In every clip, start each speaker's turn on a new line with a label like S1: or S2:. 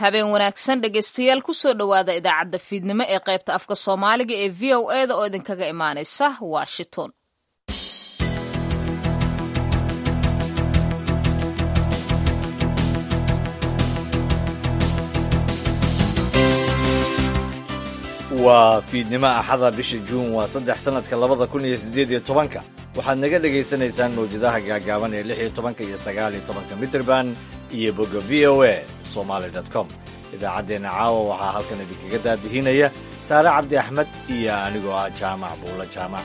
S1: habeen wanaagsan dhegaystayaal kusoo dhowaada idaacadda fiidnimo ee qaybta afka soomaaliga ee v o e da oo idinkaga imaanaysa washington
S2: waa fiidnimo axada bisha juun waa saddex sannadka labada kun iyo siddeed iyo tobanka waxaad naga dhagaysanaysaan mawjadaha gaagaaban ee lix iyo tobanka iyo sagaal iyo tobanka mitrband iyo bogga v o a somaly com idaacaddeenna caawa waxaa halkan idinkaga daadihinaya saare cabdi axmed iyo anigoo ah jaamac buulla jaamac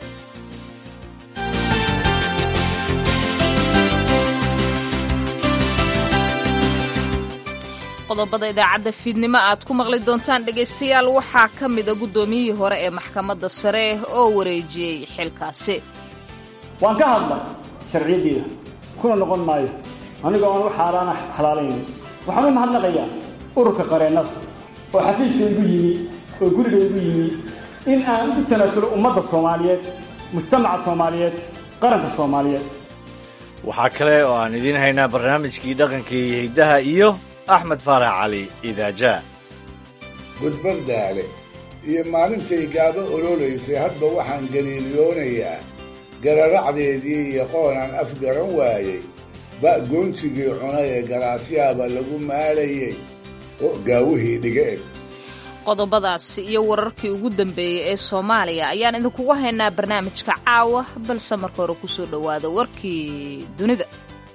S1: qodobada idaacadda fiidnimo aad ku maqli doontaan dhegaystayaal waxaa ka mida guddoomiyihii hore ee maxkamadda sare oo wareejiyey xilkaasi
S3: waan ka hadlay sharciyaddeeda kuna noqon maayo anigoo aan u xaaraana xalaalaynin waxaan u mahadnaqayaa ururka qareennada oo xafiiska igu yimi oo guriga igu yimi in aan u tanaasulo ummadda soomaaliyeed mujtamaca soomaaliyeed qaranka soomaaliyeed
S2: waxaa kale oo aan idiin haynaa barnaamijkii dhaqanka iyo hiddaha iyo axmed faarax cali idaaja
S4: gudbardaale iyo maalintay gaabo ololaysay hadba waxaan galiiliyoonayaa gararacdeedii iyo qoonaan afgaran waayey ba' goontigii cunay ee galaasyaaba lagu maalayey oo gaawihii dhiga eg
S1: qodobadaas iyo wararkii ugu dambeeyey ee soomaaliya ayaan idinkugu haynaa barnaamijka caawa balse marka hore kusoo dhowaada warkii dunida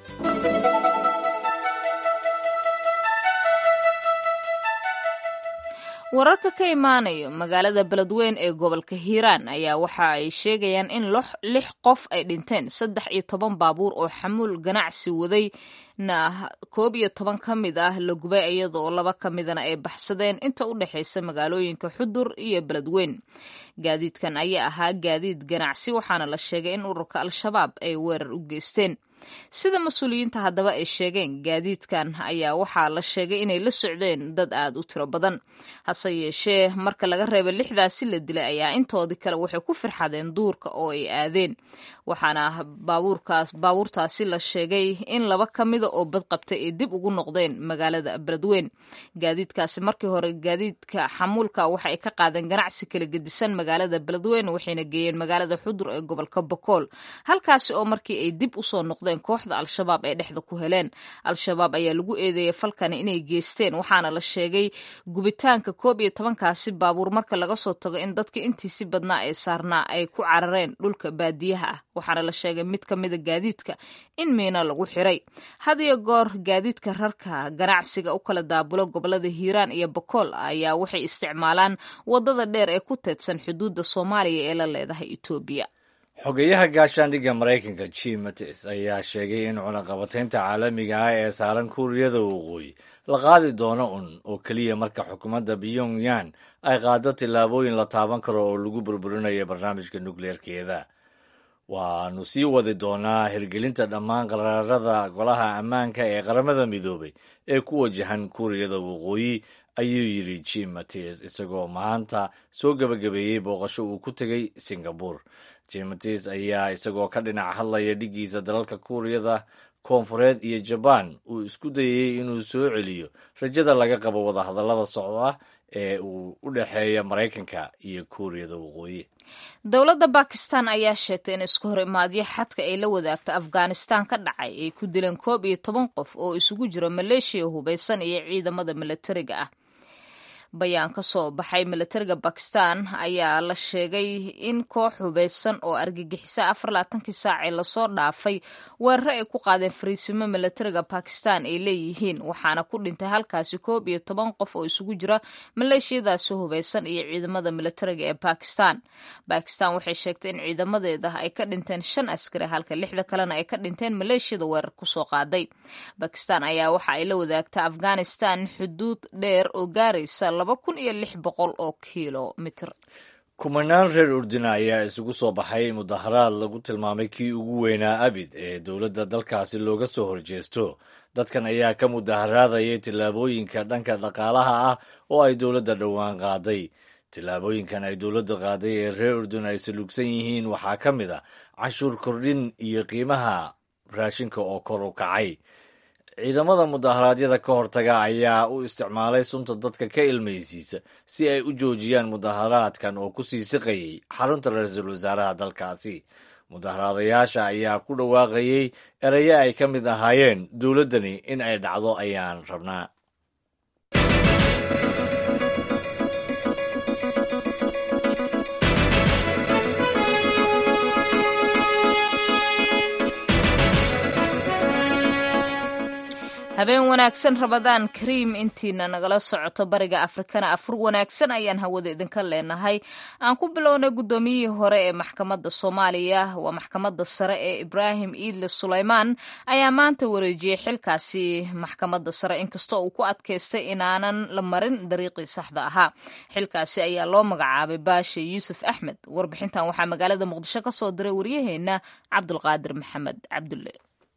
S1: wararka ka imaanayo magaalada beledweyn ee gobolka hiiraan ayaa waxa ay sheegayaan in lix qof ay dhinteen saddex iyo toban baabuur oo xamuul ganacsi waday na koob iyo toban ka mid ah la gubay iyadaoo laba ka midana ay baxsadeen inta u dhexaysa magaalooyinka xudur iyo beledweyn gaadiidkan ayaa ahaa gaadiid ganacsi waxaana la sheegay in ururka al-shabaab ay weerar u geysteen sida mas-uuliyiinta haddaba ay sheegeen gaadiidkan ayaa waxaa la sheegay inay la socdeen dad aada u tiro badan hase yeeshee marka laga reeba lixdaasi la dilay ayaa intoodii kale waxay ku firxadeen duurka oo ay aadeen waxaana baabuurkaas baabuurtaasi la sheegay in laba ka mida oo badqabtay ay dib ugu noqdeen magaalada beledweyn gaadiidkaasi markii hore gaadiidka xamuulka waxa ay ka qaadeen ganacsi kala gedisan magaalada beledweyn waxayna geeyeen magaalada xudur ee gobolka bokool halkaasi oo markii ay dib usoo noqdeen kooxda al-shabaab ee dhexda ku heleen al-shabaab ayaa lagu eedeeyay falkani inay geysteen waxaana la sheegay gubitaanka koob iyo tobankaasi baabuur marka laga soo tago in dadka intiisi badnaa ee saarnaa ay ku carareen dhulka baadiyaha ah waxaana la sheegay mid ka mida gaadiidka in miina lagu xiray had iyo goor gaadiidka rarka ganacsiga u kala daabulo gobolada hiiraan iyo bokool ayaa waxay isticmaalaan wadada dheer ee ku teedsan xuduudda soomaaliya ee la leedahay etoobiya
S2: xogeyaha gaashaandhigga maraykanka jim mattis ayaa sheegay in cunaqabataynta caalamiga ah ee saaran kuuriyada waqooyi la qaadi doono un oo keliya marka xukuumadda pyongyan ay qaado tillaabooyin la taaban karo oo lagu burburinayo barnaamijka nukleerkeeda waanu sii wadi doonaa hirgelinta dhammaan qaraarada golaha ammaanka ee qaramada midoobay ee ku wajahan kuuriyada waqooyi ayuu yidhi jim mattis isagoo maanta soo gebagabeeyey booqasho uu ku tegey singabur jimatis ayaa isagoo ka dhinac hadlaya dhiggiisa dalalka kuuriyada koonfureed iyo jabaan uu isku dayey inuu soo celiyo rajada laga qabo wadahadallada socda ee uu u dhexeeya maraykanka iyo kuuriyada waqooyi
S1: dowladda bakistan ayaa sheegtay in isku hor imaadyo xadka ay la wadaagta afghanistan ka dhacay ay ku dileen koob iyo toban qof oo isugu jiro maleeshiya hubaysan iyo ciidamada milatariga ah bayaan ka soo baxay milatariga bakistan ayaa la sheegay in koox hubaysan oo argagixisa afar laatankii saacee lasoo dhaafay weeraro ay ku qaadeen fariisimo milatariga bakistan ay leeyihiin waxaana ku dhintay halkaasi koob iyo toban qof oo isugu jira maleeshiyadaasi hubaysan iyo ciidamada milatariga ee bakistan bakistan waxay sheegtay in ciidamadeeda ay ka dhinteen shan askari halka lixda kalena ay ka dhinteen maleeshiyada weerar kusoo qaaday bakistan ayaa waxa ay la wadaagta afghanistan xuduud dheer oo gaaraysa
S2: kumanaan reer urdina ayaa isugu soo baxay mudaharaad lagu tilmaamay kii ugu weynaa abid ee dowladda dalkaasi looga soo horjeesto dadkan ayaa ka mudaharaadayay tillaabooyinka dhanka dhaqaalaha ah oo ay dowladda dhowaan qaaday tillaabooyinkan ay dowladda qaaday ee reer urdun ay salugsan yihiin waxaa ka mid a cashuur kordhin iyo qiimaha raashinka oo kor u kacay ciidamada mudaharaadyada ka hortaga ayaa u isticmaalay sunta dadka ka ilmaysiisa si ay u joojiyaan mudaharaadkan oo ku sii siqayay xarunta ra-iisul wasaaraha dalkaasi mudaharaadayaasha ayaa ku dhawaaqayey eraye ay ka mid ahaayeen dowladdani in ay dhacdo ayaan rabnaa
S1: habeen wanaagsan rabadaan kariim intiina nagala socoto bariga afrikana afur wanaagsan ayaan hawada idinka leenahay aan ku bilownay guddoomiyihii hore ee maxkamadda soomaaliya waa maxkamadda sare ee ibraahim iidle suleymaan ayaa maanta wareejiyey xilkaasi maxkamadda sare inkastoo uu ku adkaystay inaanan la marin dariiqii saxda ahaa xilkaasi ayaa loo magacaabay baashe yuusuf axmed warbixintan waxaa magaalada muqdisho ka soo diray waryaheena cabdulqaadir maxamed cabdulle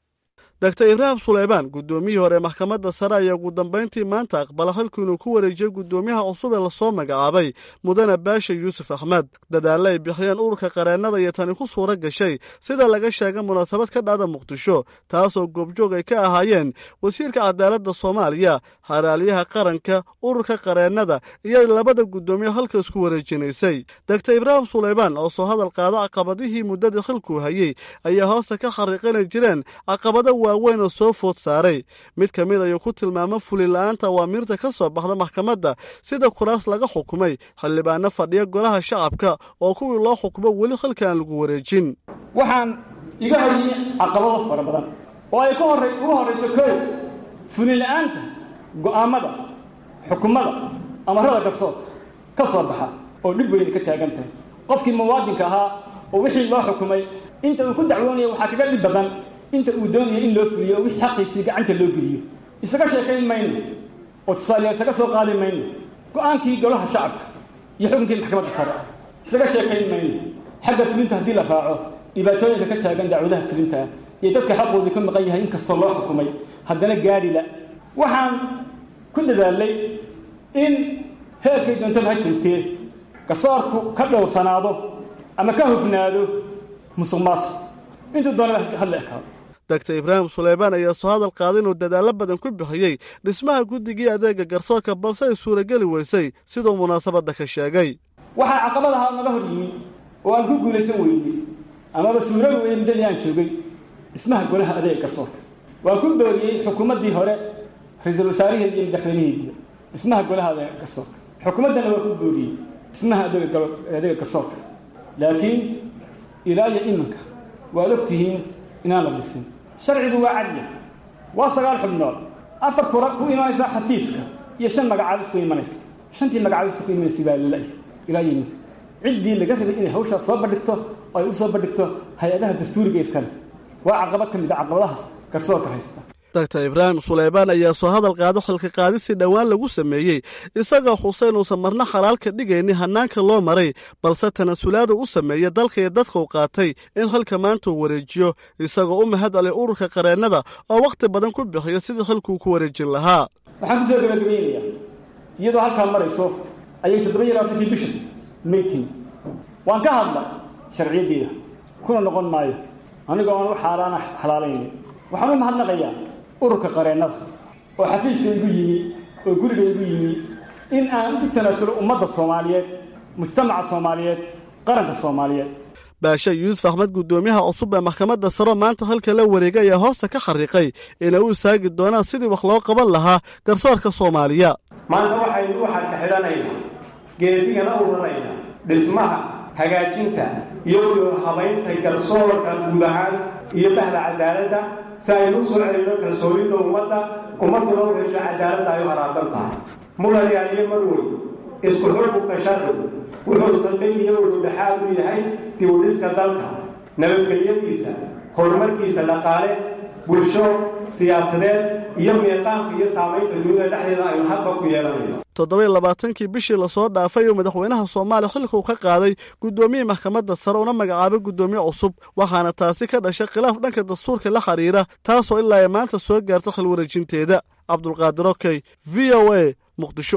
S5: dogtar ibraahim suleymaan guddoomiyihii hore maxkamadda sare ayaa ugu dambayntii maanta aqbala halkii inuu ku wareejiyey guddoomiyaha cusub ee lasoo magacaabay mudane baasha yuusuf axmed dadaalle ay bixiyeen ururka qareennada iyo tani ku suura gashay sida laga sheegay munaasabad ka dhacda muqdisho taasoo goobjoog ay ka ahaayeen wasiirka cadaaladda soomaaliya xaraaliyaha qaranka ururka qareennada iyo labada guddoomiye halka isku wareejinaysay dogtar ibraahim suleymaan oo soo hadal qaado caqabadihii muddadii xilkuu hayey ayaa hoosta ka xariiqinay jireen caqabada waaweyn oo soo food saaray mid ka mid ayuu ku tilmaama fulila'aanta awaamiirta ka soo baxda maxkamadda sida kuraas laga xukumay xildhibaano fadhiya golaha shacabka oo kuwii loo xukumo weli halka aan lagu wareejin
S3: waxaan iga hor yimi caqabado fara badan oo ay ka horray ugu horrayso kow fulila'aanta go'aammada xukumada amarada garsoor ka soo baxa oo dhib weyna ka taagan tahay qofkii muwaadinka ahaa oo wixii loo xukumay inta uu ku dacwoonaya waxaa kaga dhib badan inta uu doonaya in loo fuliyo oo wixii xaqiisii gacanta loo geliyo isaga sheekayn mayno oo tusaaleyaa isaga soo qaadi mayno go-aankii golaha shacabka iyo xukunkii maxkamadda sare isaga sheekayn mayno xagga fulinta haddii la raaco dhibaatooyinka ka taagan dacwadaha fulintaa iyo dadka xaqoodii ka maqan yahay inkastoo loo xukumay haddana gaadhila waxaan ku dadaalay in heerkay doontaba ha joogtee garsoorku ka dhowrsanaado ama ka hufnaado musuq maasuq intuu doonaba hadla ekaado
S5: dogtar ibraahim suleymaan ayaa soo hadal qaaday inuu dadaallo badan ku bixiyey dhismaha guddigii adeega garsoorka balse ay suurageli weysay siduu munaasabadda ka sheegay
S3: waxaa caqabad ahaa naga hor yimi oo aan ku guulaysan weynay amaba suurobi weyey muddadii aan joogay dhismaha golaha adeega garsoorka waan ku booriyey xukuumaddii hore ra-iisul wasaaraheedi iyo madaxweynaheediiba dhismaha golaha adeega garsoorka xukuumaddana waan ku booriyey dhismaha adeega garsoorka laakiin ilaa iyo iminka waad og tihiin inaan la dhisin sharcigu waa cadya waa sagaal xubnood afar kura ku imanaysa xafiiska iyo shan magacaabis ku imanaysa shantii magacaabista ku imanaysa baa lala ilaa yiminka ciddii laga rabay inay hawshaas soo bandhigto oo ay u soo bandhigto hay-adaha dastuuriga iskale waa caqabad ka mid a caqabadaha garsoorka haysta
S5: dogtar ibraahim suleymaan ayaa soo hadal qaado xilka qaadisii dhowaan lagu sameeyey isagoo xuseen uusan marna xalaal ka dhigaynin hannaanka loo maray balse tanasulaada u sameeya dalka iyo dadka u qaatay in xilka maanta uu wareejiyo isagoo u mahad alay ururka qareennada oo wakhti badan ku bixiyo sidii xilkuu ku wareejin lahaa
S3: waxaan ku soo gabagabaynayaa iyadoo halkaa marayso ayay toddoba iyo labaatankii bisha maytin waan ka hadla sharciyaddeeda kuna noqon maayo anigoo aan u xaaraana xalaalaynin waxaan u mahadnaqayaa ururka qareennada oo xafiiska igu yimi oo guriga igu yimi in aan u tanaasulo ummadda soomaaliyeed mujtamaca soomaaliyeed qaranka soomaaliyeed
S5: baashe yuusuf axmed guddoomiyaha cusub ee maxkamadda saro maanta halka la wareegay ayaa hoosta ka xariiqay inay u istaagi doonaan sidii wax loo qaban lahaa garsoorka soomaaliya
S6: maanta waxaynu u xadka xidhanaynaa geedigana u raraynaa dhismaha hagaajinta iyo habaynta garsoorka guud ahaan iyo bahda cadaaladda si aynu u soo celino kalsoonida ummadda ummadduna u hesho cadaaladda ay u haraadan tahay mudanayaaliyo marwey isku xukunka sharcigu wuxuu saldhig iyo ududhexaad u yahay diwadhiska dalka nabadgelyadiisa horumarkiisa dhaqaale bulsho siyaasadeed iyo miiqaamka iyo saamaynta dunida dhexdeeda aynu hadba ku yeelanayno
S5: toddoba iyo labaatankii bishii lasoo dhaafay uu madaxweynaha soomaaliya xilka uu ka qaaday guddoomiyii maxkamadda sare una magacaabay guddoomiye cusub waxaana taasi ka dhashay khilaaf dhanka dastuurka la xidhiira taasoo ilaa ay maanta soo gaarta xil wareejinteeda cabdulqaadir okey v o a muqdisho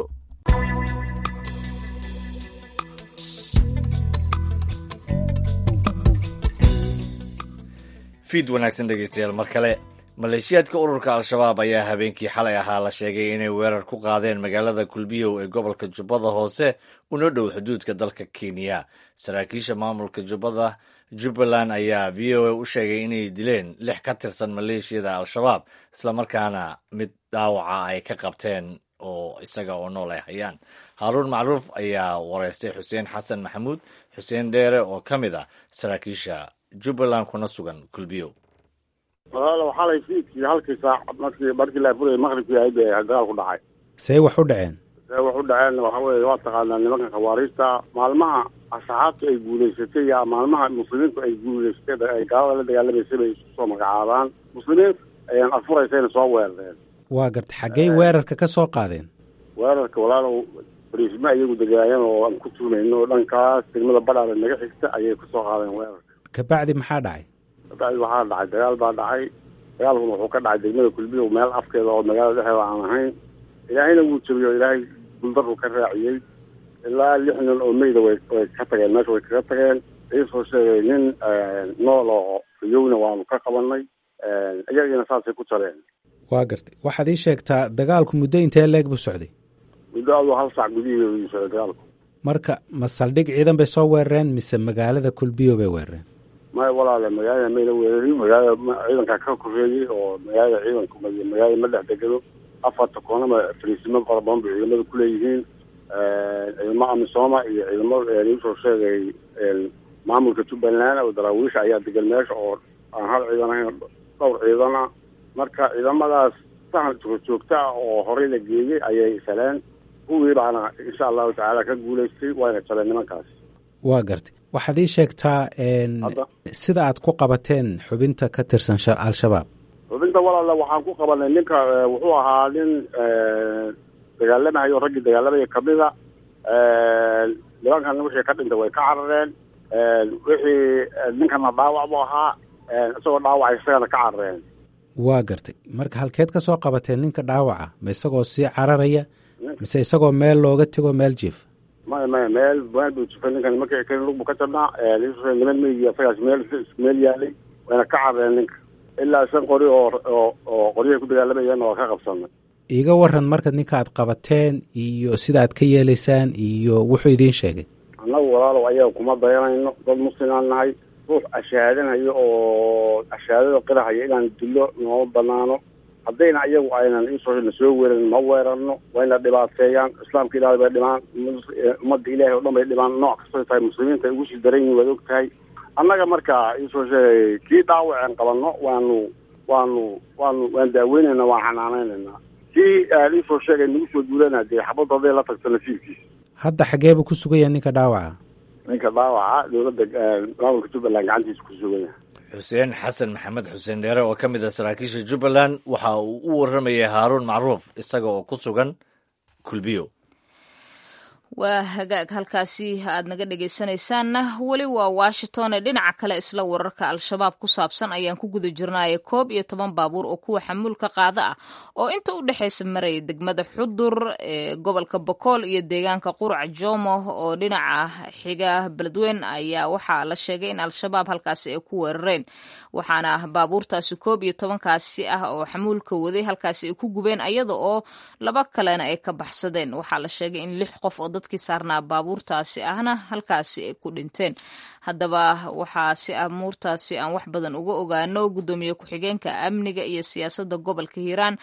S2: fiid wanaagsan dhegeystayaal mar kale maleeshiyaadka ururka al-shabaab ayaa habeenkii xalay ahaa la sheegay inay weerar ku qaadeen magaalada kulbiyow ee gobolka jubbada hoose una dhow xuduudka dalka kenya saraakiisha maamulka jubbada jubbaland ayaa v o a u sheegay inay dileen lix ka tirsan maleeshiyada al-shabaab islamarkaana mid dhaawaca ay ka qabteen oo isaga oo nool ay hayaan haaruun macruuf ayaa wareystay xuseen xasan maxamuud xuseen dheere oo ka mid ah saraakiisha jubbaland kuna sugan kulbiyow
S7: walaalow xalay fiidkii halkii saac markii markii la furayay maqribkii ahayd ee dagaal ku dhacay
S8: see wax u dhaceen
S7: see wax u dhaceen waxa weeye waa taqaanaa nimanka khawaariijta maalmaha asxaabta ay guulaysatay ya maalmaha muslimiintu ay guulaysatay ay gaalada la dagaalamaysay bay isu soo magacaabaan muslimiinta ayaan afuraysayna soo weerareen
S8: waa garta xaggey weerarka ka soo qaadeen
S7: weerarka walaalow bariisma iyagu degaayeen oo aan ku tuumayno oo dhankaas degmada badhaale naga xigta ayay kasoo qaadeen weerarka
S8: kabacdi maxaa dhacay
S7: kabacdi waxaa dhacay dagaal baa dhacay dagaalkuna wuxuu ka dhacay degmada kulbiyow meel afkeeda oo magaalada dhexeeda aan ahayn ilaahayna wuu jebiyey oo ilaahay guldaru ka raaciyey ilaa lix nin oo meyda way way ka tageen meesha way kaga tageen iisoo sheegay nin nool oo riyowna waanu ka qabanay iyagiina saasay ku jareen
S8: waa gartay waxaad ii sheegtaa dagaalku muddo intee leeg buu socday
S7: muddo aduu hal saac gudihiida uu socday dagaalku
S8: marka ma saldhig ciidan bay soo weerareen mise magaalada kulbiyo bay weerareen
S7: maya walaale magaalada mayna weerarin magaalada ciidankaa ka koreeyey oo magaalada ciidanku magaalada ma dhex degano afarta koonama fariisimo fara badan bay ciidamada kuleeyihiin ciidamo amisooma iyo ciidamo iisoo sheegay maamulka jubbaland oo daraawiisha ayaa degan meesha oo aan hal ciidan ahayn dhowr ciidan ah marka ciidamadaas sahan joogjoogta ah oo horey la geeyey ayay saleen kuwii baana insha allahu tacaala ka guulaystay wayna jabeen nimankaas
S8: waa gartay waxaad ii sheegtaa sida aad ku qabateen xubinta ka tirsan al-shabaab
S7: xubinta walaale waxaan ku qabanay ninka wuxuu ahaa nin dagaalamahayo raggii dagaalamaya kamida nimankan wixii ka dhintay way ka carareen wixii ninkana dhaawac bu ahaa isagoo dhaawacay isagana ka carareen
S8: waa gartay marka halkeed ka soo qabateen ninka dhaawaca ma isagoo sii cararaya mise isagoo meel looga tego meel jiif
S7: maya maya meel meel buu jifay ninkan markii keni lug buu ka jabnaa niman meygi isagaas meel meel yaalay wayna ka carareen ninka ilaa shan qori oo oo oo qoryahay ku dagaalamayeen waa ka qabsanay
S8: iiga waran marka ninka aad qabateen iyo sida aad ka yeelaysaan iyo wuxuu idiin sheegay
S7: annagu walaalow ayaga kuma dayanayno dad muslimaan nahay ruux ashaadanayo oo ashaadada qirahaya inaan dilo nooma banaano haddayna ayagu aynan isoo na soo weerarin ma weerarno wayna dhibaateeyaan islaamka ilaahay bay dhibaan ummadda ilaahay o dhan bay dhibaan nooc kastay tahay muslimiinta ay ugu sii daran yihin waad og tahay annaga marka iisoo sheegay kii dhaawaceen qabanno waanu waanu waanu waan daaweynayna waan xanaanaynayna kii iisoo sheegay nagu soo duulana dee xabadda hadday la tagto nasiibkiisa
S8: hadda xageebuu ku sugaya ninka dhaawaca
S7: ninka dhaawaca dowladda maamulka jubbaland gacantiisa ku sugaya
S2: xuseen xasan maxamed xuseen dheere oo ka mid ah saraakiisha jubbaland waxa uu u warramayay haaruun macruuf isaga oo ku sugan kulbiyo
S1: waa hagaag halkaasi aad naga dhegaysanaysaanna weli waa washington ee dhinaca kale isla wararka al-shabaab ku saabsan ayaan ku guda jirnaaye koob iyo toban baabuur oo kuwa xamuulka qaada ah oo inta u dhexaysa maraya degmada xudur ee gobolka bokool iyo deegaanka qurac jomo oo dhinaca xiga beledweyn ayaa waxaa la sheegay in al-shabaab halkaasi ay ku weerareen waxaana baabuurtaasi koob iyo tobankaasi ah oo xamuulka waday halkaasi ay ku gubeen ayada oo laba kalena ay ka baxsadeen waxaa la sheegay in lix qof oo dadkii saarnaa baabuurtaasi ahna halkaasi ay ku dhinteen haddaba waxaa si amuurtaasi aan wax badan uga ogaano guddoomiye ku-xigeenka amniga iyo siyaasadda gobolka hiiraan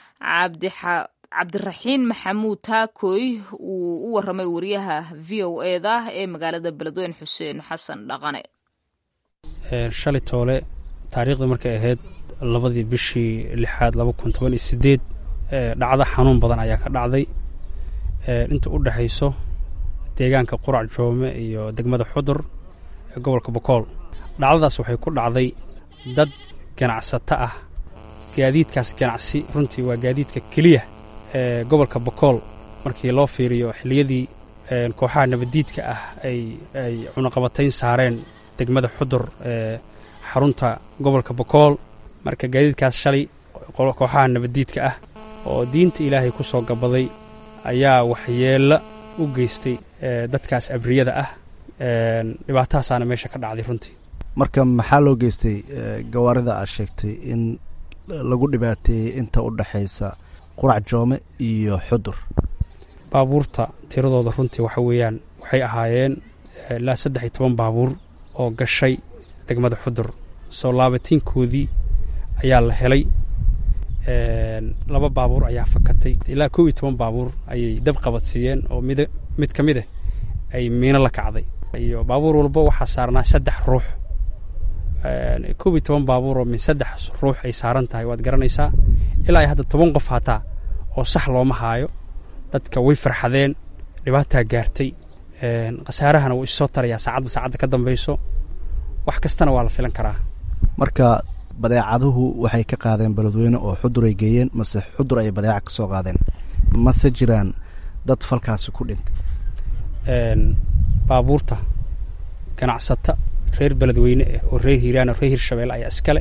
S1: cabdiraxiin maxamuud taakooy uu u waramay wariyaha v o eda ee magaalada beledweyn xuseen xasan dhaqane
S9: shalay toole taariikhdii markay ahayd labadii bishii lixaad laba kun toban iyo sideed dhacdo xanuun badan ayaa ka dhacday inta u dhexayso deegaanka qurac joome iyo degmada xudur ee gobolka bokool dhacdadaas waxay ku dhacday dad ganacsato ah gaadiidkaas ganacsi runtii waa gaadiidka keliya ee gobolka bokool markii loo fiiriyo xilliyadii kooxaha nabaddiidka ah ay ay cunaqabatayn saareen degmada xudur ee xarunta gobolka bokool marka gaadiidkaas shalay kooxaha nabaddiidka ah oo diinta ilaahay ku soo gabaday ayaa waxyeello u geystay dadkaas abriyada ah dhibaatahaasaana meesha ka dhacday runtii
S10: marka maxaa loo geystay gawaarida aad sheegtay in lagu dhibaateeyey inta u dhexaysa qurac joome iyo xudur
S9: baabuurta tiradooda runtii waxa weeyaan waxay ahaayeen ilaa saddex iyo toban baabuur oo gashay degmada xudur soo laabatiinkoodii ayaa la helay laba baabuur ayaa fakatay ilaa kow iyo toban baabuur ayay dab qabadsiiyeen oo mid mid ka mid ah ay miino la kacday iyo baabuur walba waxaa saarnaa saddex ruux kow iyo toban baabuur oo min saddex ruux ay saaran tahay waad garanaysaa ilaa iyo hadda toban qof hataa oo sax looma haayo dadka way farxadeen dhibaataa gaartay khasaarahana wuu issoo tarayaa saacadba saacadda ka dambayso wax kastana waa la filan karaa
S10: marka badeecaduhu waxay ka qaadeen beledweyne oo xudur ay geeyeen mase xudur ay badeeca ka soo qaadeen mase jiraan dad falkaasi ku dhintay
S9: baabuurta ganacsata reer beledweyne ah oo reer hiiraan oo reer hirshabelle ayaa iskale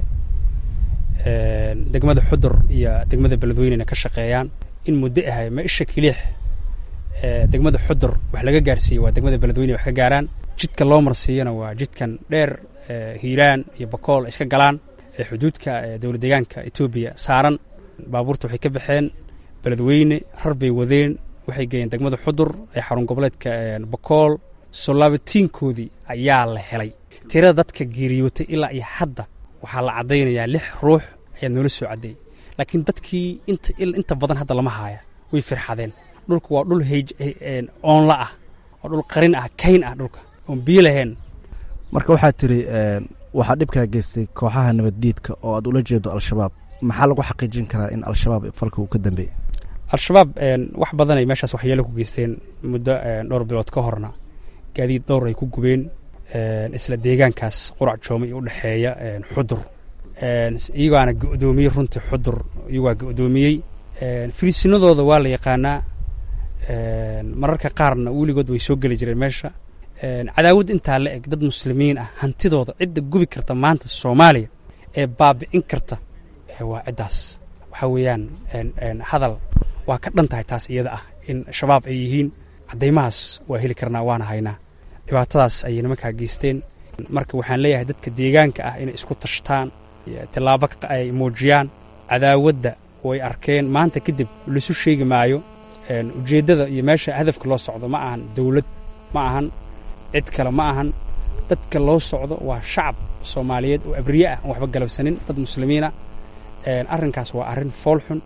S9: degmada xudur iyo degmada beledweynena ka shaqeeyaan in muddo ahay ma isha kiliix degmada xudur wax laga gaarsiiye waa degmada beledweyne wax ka gaaraan jidka loo marsiiyana waa jidkan dheer hiiraan iyo bakool iska galaan ee xuduudka dowlad deegaanka etoobiya saaran baabuurta waxay ka baxeen beledweyne rar bay wadeen waxay geeyeen degmada xudur ee xarun goboleedka bakool soo laabatiinkoodii ayaa la helay tirada dadka geeriyootay ilaa iyo hadda waxaa la caddaynayaa lix ruux ayaa noola soo caddeeyey laakiin dadkii inta inta badan hadda lama haaya way firxadeen dhulka waa dhul heyj oonla ah waa dhul qarin ah kayn ah dhulka oon biyo lahayn
S10: marka waxaad tiri waxaa dhibkaa geystay kooxaha nabaddiidka oo aad ula jeedo al-shabaab maxaa lagu xaqiijin karaa in al-shabaab falka uu ka dambeeyey
S9: al-shabaab wax badan ay meeshaas waxyeelo ku geysteen muddo dhowr bilood ka horna gaadiid dhowr ay ku gubeen isla deegaankaas qurac joomay u dhexeeya xudur iyagaana go'doomiyey runtii xudur iyagaa go'doomiyey firiisinadooda waa la yaqaanaa mararka qaarna weligood way soo geli jireen meesha cadaawad intaa la eg dad muslimiin ah hantidooda cidda gubi karta maanta soomaaliya ee baabi'in karta waa ciddaas waxaa weeyaan hadal waa ka dhan tahay taas iyada ah in shabaab ay yihiin caddaymahaas waa heli karnaa waana haynaa dhibaatadaas ayay nimankaa geysteen marka waxaan leeyahay dadka deegaanka ah inay isku tashtaan tillaabo ay muujiyaan cadaawadda way arkeen maanta kadib laisu sheegi maayo ujeeddada iyo meesha hadafka loo socdo ma ahan dawlad ma ahan cid kale ma ahan dadka loo socdo waa shacab soomaaliyeed oo abriye ah aan waxba galabsanin dad muslimiina arrinkaas waa arrin foolxun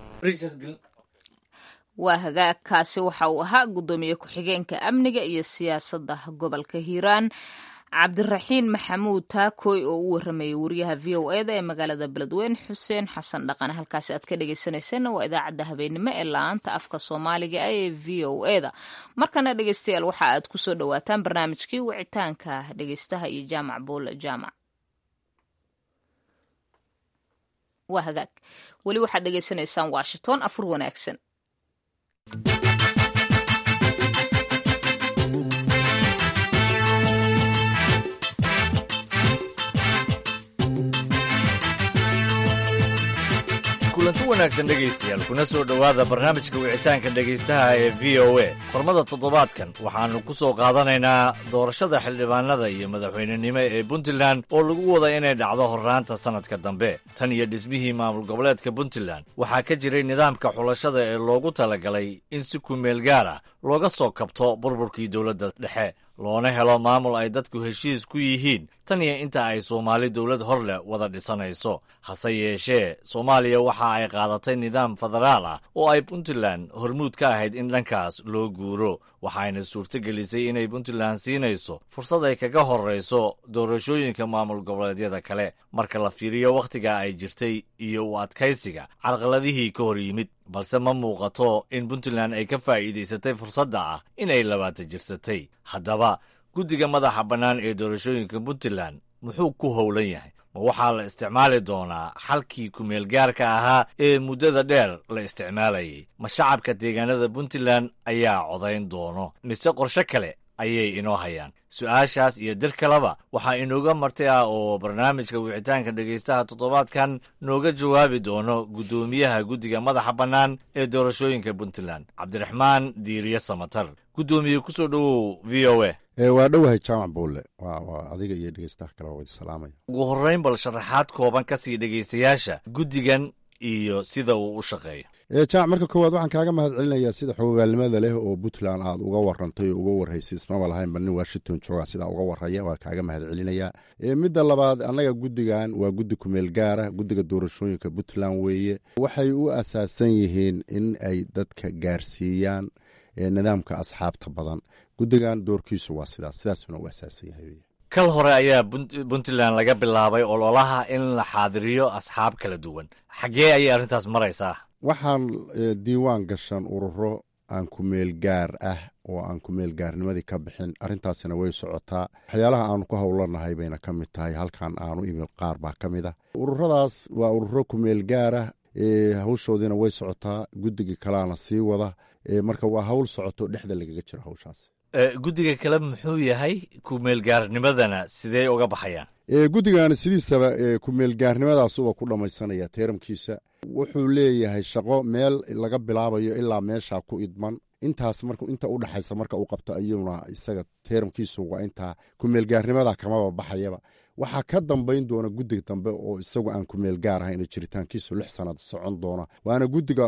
S1: waa hagaagkaasi waxa uu ahaa guddoomiye ku-xigeenka amniga iyo siyaasadda gobolka hiiraan cabdiraxiin maxamuud taakooy oo u waramayay wariyaha v o eda ee magaalada beledweyne xuseen xasan dhaqan halkaasi aad ka dhegeysaneyseenna waa idaacadda habeenimo ee la-aanta afka soomaaliga ah ee v o eda markana dhegeystayaal waxa aad kusoo dhawaataan barnaamijkii wicitaanka dhegeystaha iyo jaamac buule jaamac waa hagaag weli waxaad dhegeysanaysaan washington afur wanaagsan
S2: kulanti wanaagsan dhegaystayaal kuna soo dhowaada barnaamijka wicitaanka dhegaystaha ee v o a qormada toddobaadkan waxaannu ku soo qaadanaynaa doorashada xildhibaanada iyo madaxweynenimo ee puntland oo lagu wada inay dhacdo horraanta sannadka dambe tan iyo dhismihii maamul goboleedka puntland waxaa ka jiray nidaamka xulashada ee loogu talagalay in si kumeel gaar ah looga soo kabto burburkii dowladda dhexe loona helo maamul ay dadku heshiis ku yihiin tan iyo inta ay soomaali dowlad hor leh wada dhisanayso hase yeeshee soomaaliya waxa ay qaadatay nidaam federaal ah oo ay puntland hormuud ka ahayd in dhankaas loo guuro waxayna suurtogelisay inay puntland siinayso fursad ay kaga horrayso doorashooyinka maamul goboleedyada kale marka la fiiriyo wakhtiga ay jirtay iyo u adkaysiga carqaladihii ka hor yimid balse ma muuqato in puntland ay ka faa'iidaysatay fursadda ah inay labaata jirsatay haddaba guddiga madaxa bannaan ee doorashooyinka puntland muxuu ku howlan yahay ma waxaa la isticmaali doonaa xalkii kumeelgaarka ahaa ee muddada dheer la isticmaalayay ma shacabka deegaanada puntland ayaa codayn doono mise qorshe kale ayay inoo hayaan su-aashaas iyo dir kaleba waxaa inooga marti ah oo barnaamijka wicitaanka dhegaystaha toddobaadkan nooga jawaabi doono guddoomiyaha guddiga madaxa bannaan ee doorashooyinka puntland cabdiraxmaan diiriye samatar guddoomiye kusoo dhowow v o a
S11: waa dhowahay jaamac buulle waa adiga iyo dhegeystaha kale waa wada salaamaya
S2: ugu horrayn bal sharaxaad kooban ka sii dhegaystayaasha guddigan iyo sida uu u shaqeeyo
S11: jamac marka koowaad waxaan kaaga mahad celinayaa sida xogogaalnimada leh oo puntland aad uga warantay oo uga warhaysay ismaba lahaynba nin washington jooga sidaa uga waraya waa kaaga mahad celinayaa midda labaad annaga guddigan waa guddi kumeel gaara guddiga doorashooyinka puntland weeye waxay u asaasan yihiin in ay dadka gaarsiiyaan nidaamka asxaabta badan guddigan doorkiisu waa sidaas sidaasuna u asaasan yahay
S2: kal hore ayaa puntland laga bilaabay ololaha in la xaadiriyo asxaab kala duwan xaggee ayay arrintaas maraysaa
S11: waxaan diiwaan gashan ururo aan kumeel gaar ah oo aan kumeel gaarnimadii ka bixin arrintaasina way socotaa waxyaalaha aanu ku howlanahay bayna ka mid tahay halkan aanu imid qaar baa ka mid ah ururadaas waa ururo kumeel gaarah hawshoodiina way socotaa guddigii kalaana sii wada marka waa hawl socoto dhexda lagaga jiro hawshaas
S2: guddiga kale muxuu yahay kumeelgaarnimadana sidee uga baxayaan
S11: guddigan sidiisaba kumeelgaarnimadaasuba ku dhammaysanaya teeramkiisa wuxuu leeyahay shaqo meel laga bilaabayo ilaa meesha ku idman intaas marka inta u dhaxaysa marka uu qabto ayuuna isaga teeramkiisu waa intaa kumeelgaarnimada kamaba baxayaba waxaa ka dambayn doona guddiga dambe oo isagu aan kumeel gaar ahayn jiritaankiisu lix sanad socon doona waana guddiga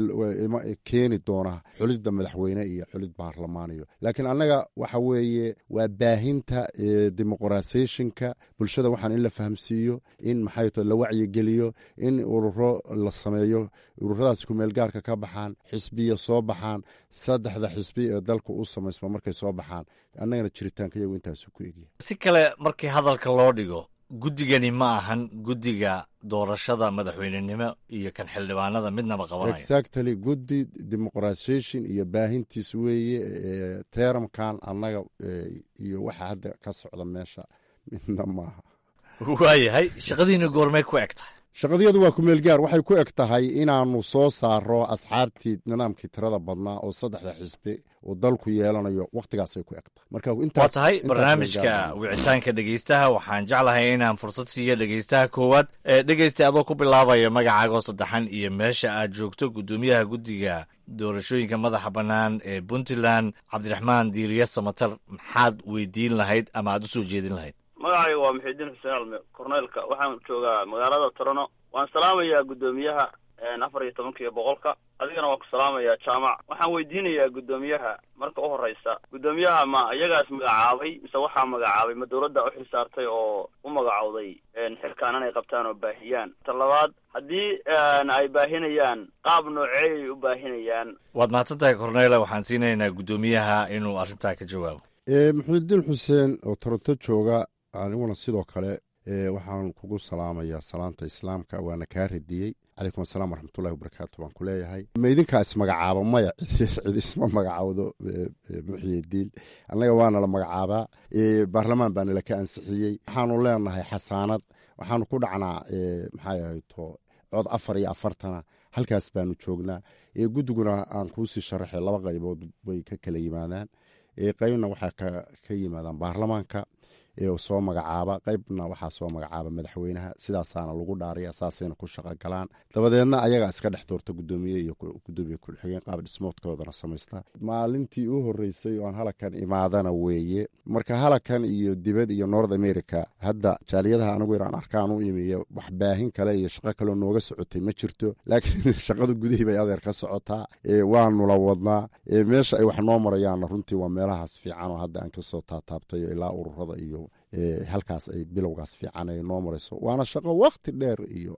S11: keeni doona xulidda madaxweyne iyo xulid baarlamaaniyo laakiin annaga waxa weeye waa baahinta dimuqrasayshonka bulshada waxaan in la fahamsiiyo in maxay to la wacyigeliyo in ururo la sameeyo ururadaas kumeel gaarka ka baxaan xisbiya soo baxaan saddexda xisbi ee dalka u samaysma markay soo baxaan annagana jiritaanka iyagu intaasu ku egya
S2: si kale markii hadalka loo dhigo guddigani ma ahan guddiga doorashada madaxweynenimo iyo kan xildhibaanada midnaba qabanaya
S11: exactly guddi dimuqrasation iyo baahintiis weeye teeramkan annaga iyo waxa hadda ka socda meesha midna maaha
S2: waayahay shaqadiina goormay ku eg tahay
S11: shaqadiyadu waa kumeel gaar waxay ku eg tahay inaanu soo saaro asxaabtii nidaamkii tirada badnaa oo saddexda xisbi uu dalku yeelanayo wakhtigaasay ku eg tahay marka
S2: waa tahay barnaamijka wicitaanka dhegeystaha waxaan jeclahay inaan fursad siiyo dhegeystaha koowaad dhegeysta adoo ku bilaabaya magacaagoo saddexan iyo meesha aad joogto guddoomiyaha guddiga doorashooyinka madaxa bannaan ee puntland cabdiraxmaan diiriye samatar maxaad weydiin lahayd ama aad u soo jeedin lahayd
S12: magacayga waa muxidiin xuseen alme korneelka waxaan joogaa magaalada torono waan salaamayaa guddoomiyaha afar iyo tobanka iyo boqolka adigana waan ku salaamayaa jaamac waxaan weydiinayaa guddoomiyaha marka u horeysa guddoomiyaha ma iyagaas magacaabay mise waxaa magacaabay ma dawladda u xilsaartay oo u magacowday xilkaan inay qabtaan oo baahiyaan ta labaad haddii ay baahinayaan qaab nooceeyay u baahinayaan
S2: waad mahadsan tahay korneele waxaan siinaynaa guddoomiyaha inuu arrintaa ka jawaabo
S11: muxidiin xuseen oo toronto jooga aniguna sidoo kale waxaan kugu salaamayaa salaanta islaamka waana kaa radiyey calaykum asalaam waraxmatullahi wabarakaatu baan ku leeyahay ma idinkaa ismagacaaba maya cid isma magacawdo muxyidiin annaga waana la magacaabaa baarlamaan baana laka ansixiyey waxaanu leenahay xasaanad waxaanu ku dhacnaa maxay ahayto cod afar iyo afartana halkaas baanu joognaa guddiguna aan kuusii sharaxay laba qaybood bay ka kala yimaadaan qaybna waxaa ka yimaadaan baarlamaanka soo magacaaba qaybna waxaa soo magacaaba madaxweynaha sidaasaana lagu dhaaraya saasayna ku shaqo galaan dabadeedna ayagaa iska dhex doorta gudoomiye iyo gudoomiye ku-xigeen qaab dhismoodkoodana samaysta maalintii u horeysay oon halakan imaadana weeye marka halakan iyo dibad iyo north america hadda jaaliyadaha anigu inaan arkaan u imiyo wax baahin kale iyo shaqo kaleo nooga socotay ma jirto laakiin shaqada gudihii bay adeer ka socotaa waanula wadnaa meesha ay wax noo marayaanna runtii waa meelahaas fiican oo hadda aan kasoo taataabtayo ilaa ururada iyo halkaas ay bilowgaas fiican ay noo marayso waana shaqo wakti dheer iyo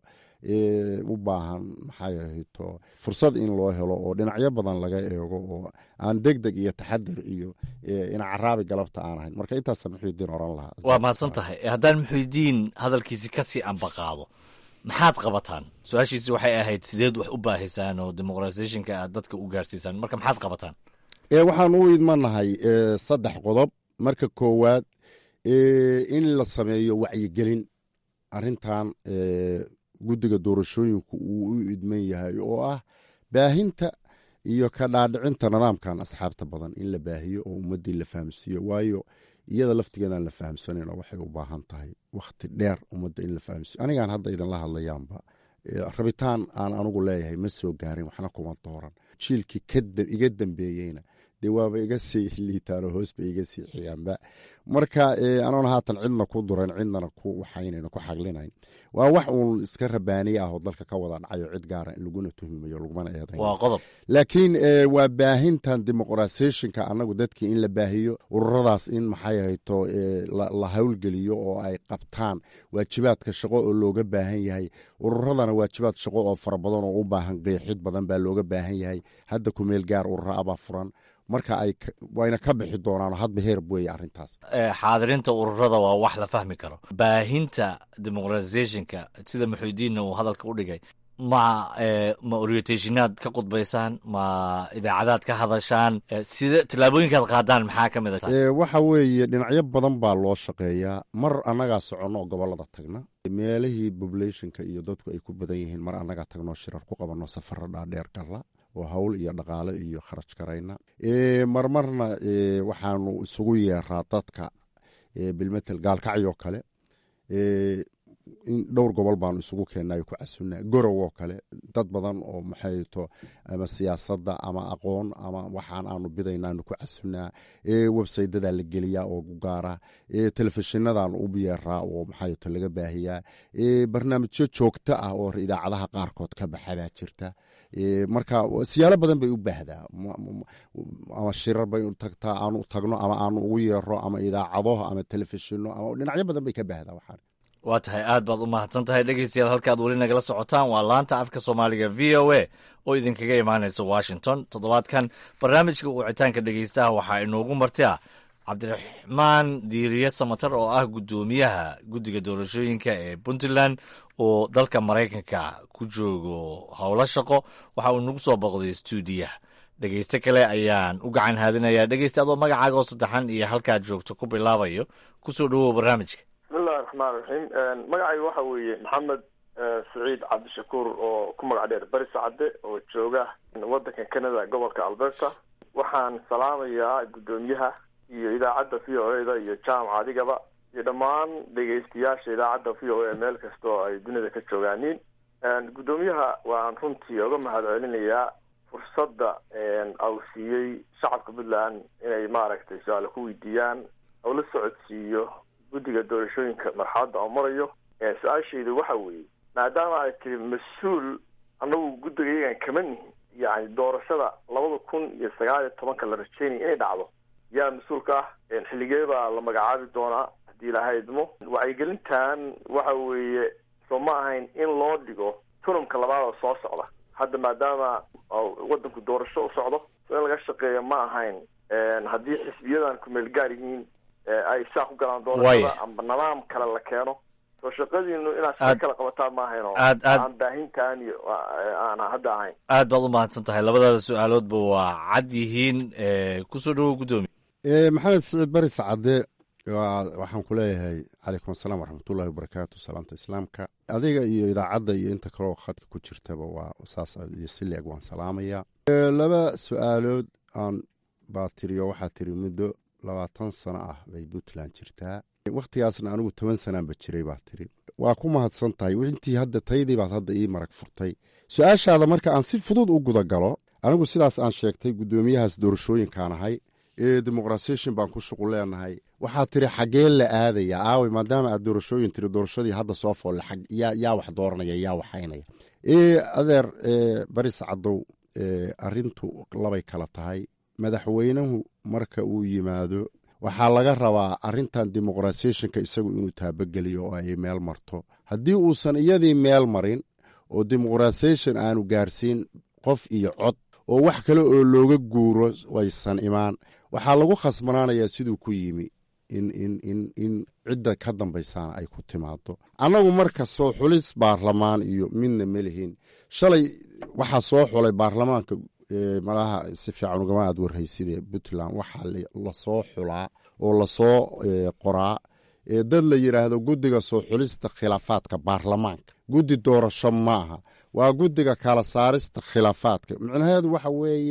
S11: u baahan maxay ahayto fursad in loo helo oo dhinacyo badan laga eego oo aan deg deg iyo taxadir iyo ina caraabi galabta aan ahayn marka intaasa muxuudiin oran lahaa
S2: waa mahadsan tahay haddaan muxuudiin hadalkiisi kasii ambaqaado maxaad qabataan su-aashiisi waxay ahayd sideed wax u baahisaan oo dimuqratisationka aad dadka u gaarsiisaan marka maxaad qabataan
S11: waxaan u idmanahay saddex qodob marka koowaad in la sameeyo wacyigelin arintan guddiga doorashooyinku uu u idman yahay oo ah baahinta iyo ka dhaadhicinta nidaamkan asxaabta badan in la baahiyo oo ummaddii la fahamsiiyo waayo iyada laftigeedaan la fahamsanayno waxay u baahan tahay wakhti dheer ummadda in la fahamsiiyo anigaan hadda idinla hadlayaanba rabitaan aan anugu leeyahay ma soo gaarin waxna kuma dooran jiilkii iga dambeeyeyna dee waaba iga sii liitaano hoos bay iga sii xiyaanba marka anoona haatan cidna ku durayn cidnana ku waxaynayn ku xaglinayn waa wax uun iska rabaaniye ah oo dalka ka wada dhacayo cid gaara in laguna tuhmimayo lagumana eedayn
S2: waa qodob
S11: laakiin waa baahintan dimuqrasiyeshinka annagu dadkii in la baahiyo ururadaas in maxay hayto la howlgeliyo oo ay qabtaan waajibaadka shaqo oo looga baahan yahay ururadana waajibaad shaqo oo fara badan oo u baahan qeexid badan baa looga baahan yahay hadda kumeel gaar urura abaa furan marka ay wayna ka bixi doonaan hadba heerb weeye arrintaas
S2: xaadirinta ururada waa wax la fahmi karo baahinta dimuqratisationka sida muxuudiinna uu hadalka u dhigay ma ma orientationaad ka qudbaysaan ma idaacadaad ka hadashaan sida tallaabooyinkaad qaadaan maxaa ka mid a
S11: waxa weeye dhinacyo badan baa loo shaqeeyaa mar annagaa soconno oo gobollada tagna meelihii populationka iyo dadku ay ku badan yihiin mar annagaa tagno shirar ku qabanno safaro dhaadheer galla oo hawl iyo dhaqaale iyo kharaj garayna marmarna waxaanu isugu yeeraa dadka bilmetel gaalkacyoo kale in dhowr gobol baanu isugu keennayo ku casunaa gorow oo kale dad badan oo maxayto ama siyaasadda ama aqoon ama waxaan aanu bidaynaanu ku casunaa websaydadaa la geliyaa oo gaara telefishinadaan u yeeraa oo maxayto laga baahiyaa barnaamijyo joogto ah oo idaacadaha qaarkood ka baxabaa jirta marka siyaalo badan bay u baahdaa ama shirar bay tagtaa aanu tagno ama aanu ugu yeero ama idaacado ama telefishino ama dhinacyo badan bay ka baahdaa waxaan
S2: waa tahay aad baad u mahadsan tahay dhegeystayaal halkaad weli nagala socotaan waa laanta afka soomaaliga v o a oo idinkaga imaanaysa washington toddobaadkan barnaamijka wicitaanka dhegeystaha waxaa inoogu marti ah cabdiraxmaan diiriye samatar oo ah guddoomiyaha guddiga doorashooyinka ee puntland oo dalka maraykanka ku joogo howlo shaqo waxa uu nagu soo boqday stuudiyaha dhegeyste kale ayaan u gacan haadinayaa dhegeyste adoo magacaaga oo saddexan iyo halkaad joogto ku bilaabayo kusoo dhawow barnaamijka
S13: bismillahi raxmaan raxiim magacayga waxa weeye maxamed saciid cabdishakuur oo ku magac dheer bari sacade oo jooga waddanka canada gobolka alberta waxaan salaamayaa guddoomiyaha iyo idaacadda v o e da iyo jaamac adigaba iyo dhammaan dhegeystayaasha idaacadda v o a meel kasta oo ay dunida ka joogaaniin guddoomiyaha waan runtii oga mahad celinayaa fursadda au siiyey shacabka puntland inay maaragtay su-aale ku weydiiyaan oo la socodsiiyo guddiga doorashooyinka marxaladda oo marayo su-aashaydu waxa weeye maadaama ay tiri mas-uul annagu guddigayagan kama nihin yani doorashada labada kun iyo sagaal iyo tobanka la rajeynaya inay dhacdo yaa mas-uulka ah xilligee baa la magacaabi doonaa haddii ilaha idmo wacyigelintan waxa weeye soo ma ahayn in loo dhigo tunumka labaad oo soo socda hadda maadaama waddanku doorasho u socdo so in laga shaqeeyo ma ahayn haddii xisbiyadan kumeel gaar yihiin ay saa ku galaan doorashada amba nidaam kale la keeno soo shaqadiinu inaad shaqo kala qabataan ma ahayn oo aan baahintaan iyo aan hadda ahayn
S2: aad baad u mahadsan tahay labadaada su-aaloodba waa cad yihiin kusoo dhawow guddoomiye
S11: maxamed siciid bari sacade waxaan ku leeyahay calaykum asalaam waraxmatullahi wabarakaatu salaamta islaamka adiga iyo idaacadda iyo inta kaleo khadka ku jirtaba waa saas iyo si leeg waan salaamayaa laba su-aalood aan baa tiriyo waxaa tiri muddo labaatan sano ah bay puntland jirtaa wakhtigaasna anigu toban sanaanba jiray baa tiri waa ku mahadsan tahay intii hadda taydii baad hadda ii marag furtay su-aashaada marka aan si fudud u gudagalo anigu sidaas aan sheegtay guddoomiyahaas doorashooyinkaan ahay ee dimuqrasiyeshin baan ku shuqul leenahay waxaa tiri xaggee la aadaya aawey maadaama aad doorashooyin tiri doorashadii hadda soo foolle yaa wax dooranaya yaa waxaynaya adeer baris cadow arintu labay kala tahay madaxweynuhu marka uu yimaado waxaa laga rabaa arintan dimuqrasiyeshinka isagu inuu taabageliyo oo ay meel marto haddii uusan iyadii meel marin oo dimuqrasiyeshin aanu gaarsiin qof iyo cod oo wax kale oo looga guuro aysan imaan waxaa lagu khasbanaanayaa siduu ku yimi in cidda ka dambaysaana ay ku timaado annagu marka soo xulis baarlamaan iyo midna melihin shalay waxaa soo xulay baarlamaanka malaha si fiican ugama aad warhayside puntland waxaa lasoo xulaa oo lasoo qoraa dad la yidhaahdo guddiga soo xulista khilaafaadka baarlamaanka guddi doorasho maaha waa guddiga kala saarista khilaafaadka micnaheedu waxa weeye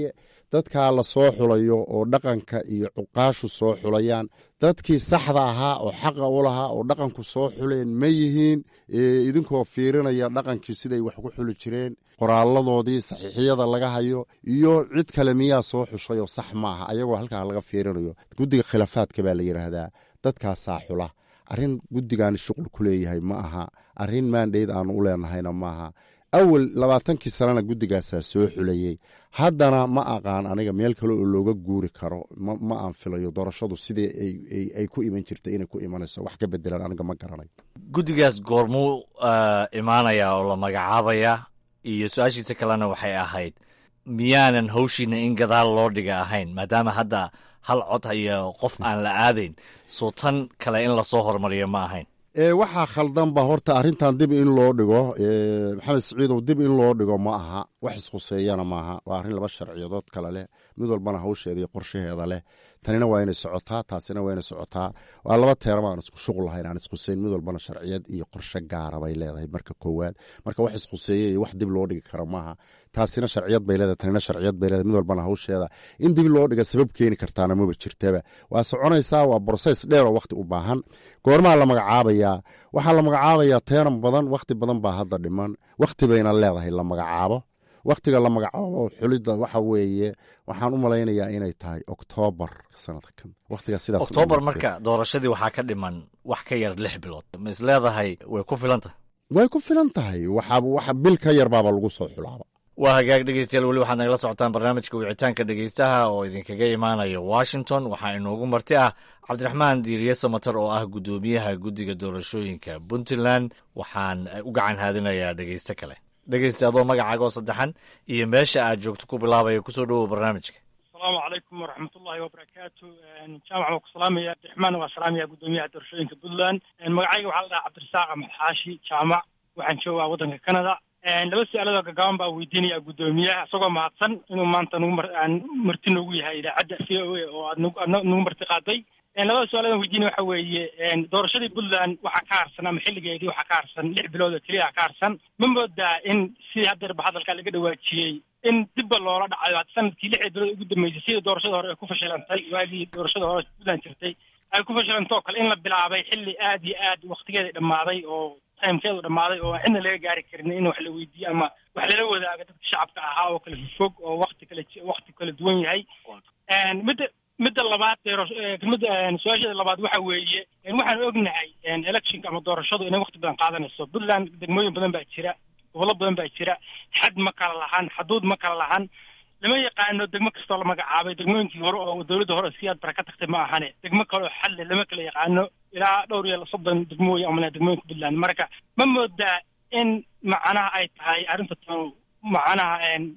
S11: dadkaa la soo xulayo oo dhaqanka iyo cuqaashu soo xulayaan dadkii saxda ahaa oo xaqa u lahaa oo dhaqanku soo xuleen ma yihiin idinkoo fiirinaya dhaqankii siday wax ku xuli jireen qoraaladoodii saxiixiyada laga hayo iyo cid kale miyaa soo xushay oo sax ma aha ayagoo halkaa laga fiirinayo guddiga khilaafaadka baa la yidhaahdaa dadkaasaa xula arrin guddigaani shuqul ku leeyahay ma aha arrin maandheyd aanu u leenahayna maaha awal labaatankii sanana guddigaasaa soo xulayey haddana ma aqaan aniga meel kale oo looga guuri karo ma aan filayo doorashadu sidii ay ku iman jirtay inay ku imanayso wax ka bedelan aniga ma garanayo
S2: guddigaas goormuu imaanayaa oo la magacaabayaa iyo su-aashiisa kalena waxay ahayd miyaanan hawshiina in gadaal loo dhiga ahayn maadaama hadda hal cod iyo qof aan la aadayn soo tan kale in lasoo hormariyo ma ahayn
S11: waxaa khaldanba horta arrintan dib in loo dhigo maxamed siciidow dib in loo dhigo ma aha wax ishuseeyana maaha waa arrin laba sharciyadood kale leh mid walbana hawsheeda iyo qorshaheeda leh tanina waa inay socotaa taasina waa inay socotaa waa laba teerama aan isku shuqul lahayn aan ishuseyn mid walbana sharciyad iyo qorshe gaara bay leedahay marka koowaad marka wax ishuseeye iyo wax dib loo dhigi karo maaha taasina sharciyad bay leedahay tanina sharciyad bay leedahay mid walbana hawsheeda in dib loo dhiga sabab keeni kartaana maba jirtaba waa soconaysaa waa broses dheer oo wakhti u baahan goormaa la magacaabayaa waxaa la magacaabayaa teeran badan wakhti badan baa hadda dhiman wakhti bayna leedahay la magacaabo wakhtiga la magacaabo xulidda waxa weeye waxaan u malaynayaa inay tahay oktoobar sanadkan wakhtiga sidaas
S2: oktoobar marka doorashadii waxaa ka dhiman wax ka yar lix bilood ma is leedahay way ku filan tahay
S11: way ku filan tahay waxa bil ka yar baaba lagu soo xulaaba
S2: waa hagaag dhegeystayaal weli waxaad nagala socotaan barnaamijka wicitaanka dhegeystaha oo idinkaga imaanaya washington waxaa inoogu marti ah cabdiraxmaan diiriye samater oo ah guddoomiyaha guddiga doorashooyinka puntland waxaan u gacan haadinayaa dhegeyste kale dhegeysta adoo magacaaga oo saddexan iyo meesha aad joogto ku bilaabaya kusoo dhowow barnaamijka
S14: asalaamu calaykum waraxmatullahi wabarakaatu jaamac waa ku salaamaya cabdiraxmaan waa salaamaya guddoomiyaha doorashooyinka puntland magacayga waxaa la dhahaa cabdirasaaq axmed xaashi jaamac waxaan joogaa waddanka canada laba su-aaladoo gagaaban baa weydiinaya guddoomiyaha isagoo mahadsan inuu maanta nagu aan marti noogu yahay idaacadda v o a oo aad aad nagu marti qaaday labada su-aaladan weydiinaya waxa weeye doorashadii puntland waxaa ka harsan ama xilligeedii waxaa ka harsan lix bilood oo keliya ka harsan ma moodaa in sidii haddeerba hadalkaa laga dhawaajiyey in dibba loola dhacayo sanadkii lixda bilood ugu dambeysay sidii doorashada hore ay ku fashilantay waagii doorashada hore puntland jirtay ay ku fashilantay oo kale in la bilaabay xilli aad iyo aad waktigeeda dhammaaday oo timekeedu dhammaaday oo cidna laga gaari karin in wax la weydiiyo ama wax lala wadaago dadka shacabka ahaa oo kala fog oo wakti kala wakti kala duwan yahay midda midda labaad midda su-aashada labaad waxa weeye waxaan ognahay electionka ama doorashadu inay wakti badan qaadanayso puntland degmooyin badan baa jira gobollo badan baa jira xad ma kala lahan xaduud ma kala lahan lama yaqaano degmo kastoo la magacaabay degmooyinkii hore oo dowladda hore siyaad bara ka tagtay ma ahane degmo kale oo xalle lama kala yaqaano ilaa dhowr iyo soddon degmooyi amana degmooyinka puntland marka ma moodaa in macnaha ay tahay arrinta tan macnaha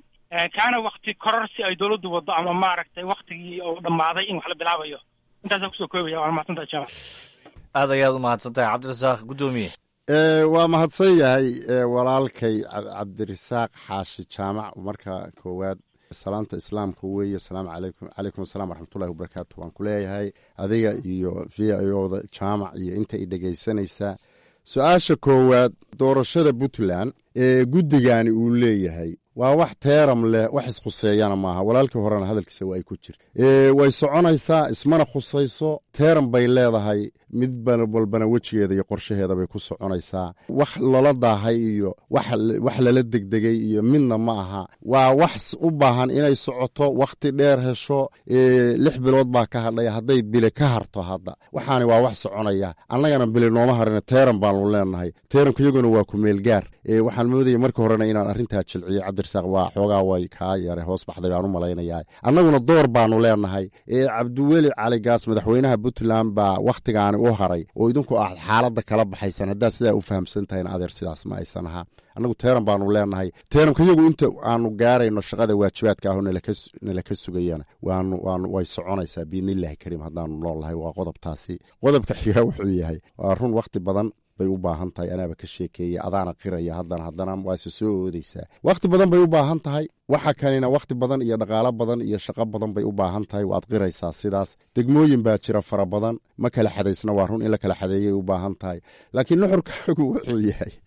S14: kaana wakti kororsi ay dowladdu waddo ama maaragtay waktigii oo dhammaaday in wax la bilaabayo intaasaan kusoo koobaya waa mahadsantaha jaamac
S2: aad ayaad u mahadsan tahay cabdirasaaq guddoomiye
S11: waa mahadsan yahay walaalkay cabdirasaaq xaashi jaamac marka koowaad salaanta islaamka weeye asalaamu calaykum calaykum asalaam waraxmatullahi wabarakaatu waan ku leeyahay adiga iyo v i oda jaamac iyo inta i dhegaysanaysaa su-aasha koowaad doorashada puntland ee guddigani uu leeyahay waa wax teeram leh wax ishuseeyana maaha walaalkii horena hadalkiisa waa ay ku jirta way soconaysaa ismana khusayso teeram bay leedahay mid walbana wejigeeda iyo qorshaheeda bay ku soconaysaa wax lala daahay iyo wax lala degdegay iyo midna ma aha waa wax u baahan inay socoto wakhti dheer hesho lix bilood baa ka hadhay hadday bile ka harto hadda waxaani waa wax soconaya annagana bile nooma harina teeram baanu leenahay teeramka iyaguna waa ku meelgaar waxaan moodaya marka horena inaan arrintaa jilciyo cabdirasaaq waa xoogaa way kaa yare hoos baxday baan u malaynayaa annaguna door baanu leenahay ee cabdiweli cali gaas madaxweynaha puntland baa wakhtigaani u haray oo idinku aad xaaladda kala baxaysan haddaad sidaa u fahamsan tahayn adeer sidaas ma aysan ahaa annagu teeran baanu leenahay teeramka iyagu inta aanu gaarayno shaqada waajibaadka aho nala ka sugayana waanu waanu way soconaysaa biidnillahi kariim haddaanu noolnahay waa qodobtaasi qodobka xiga wuxuu yahay waa run wakhti badan bay u baahan tahay anaaba ka sheekeeya adaana qiraya haddana haddana waase soo oodaysaa wakhti badan bay u baahan tahay waxa kanina wakhti badan iyo dhaqaalo badan iyo shaqo badan bay u baahan tahay waad qiraysaa sidaas degmooyin baa jira fara badan ma kala xadaysna waa run in la kala xadeeyay u baahan tahay laakiin nuxurkaagu wuxuu yahay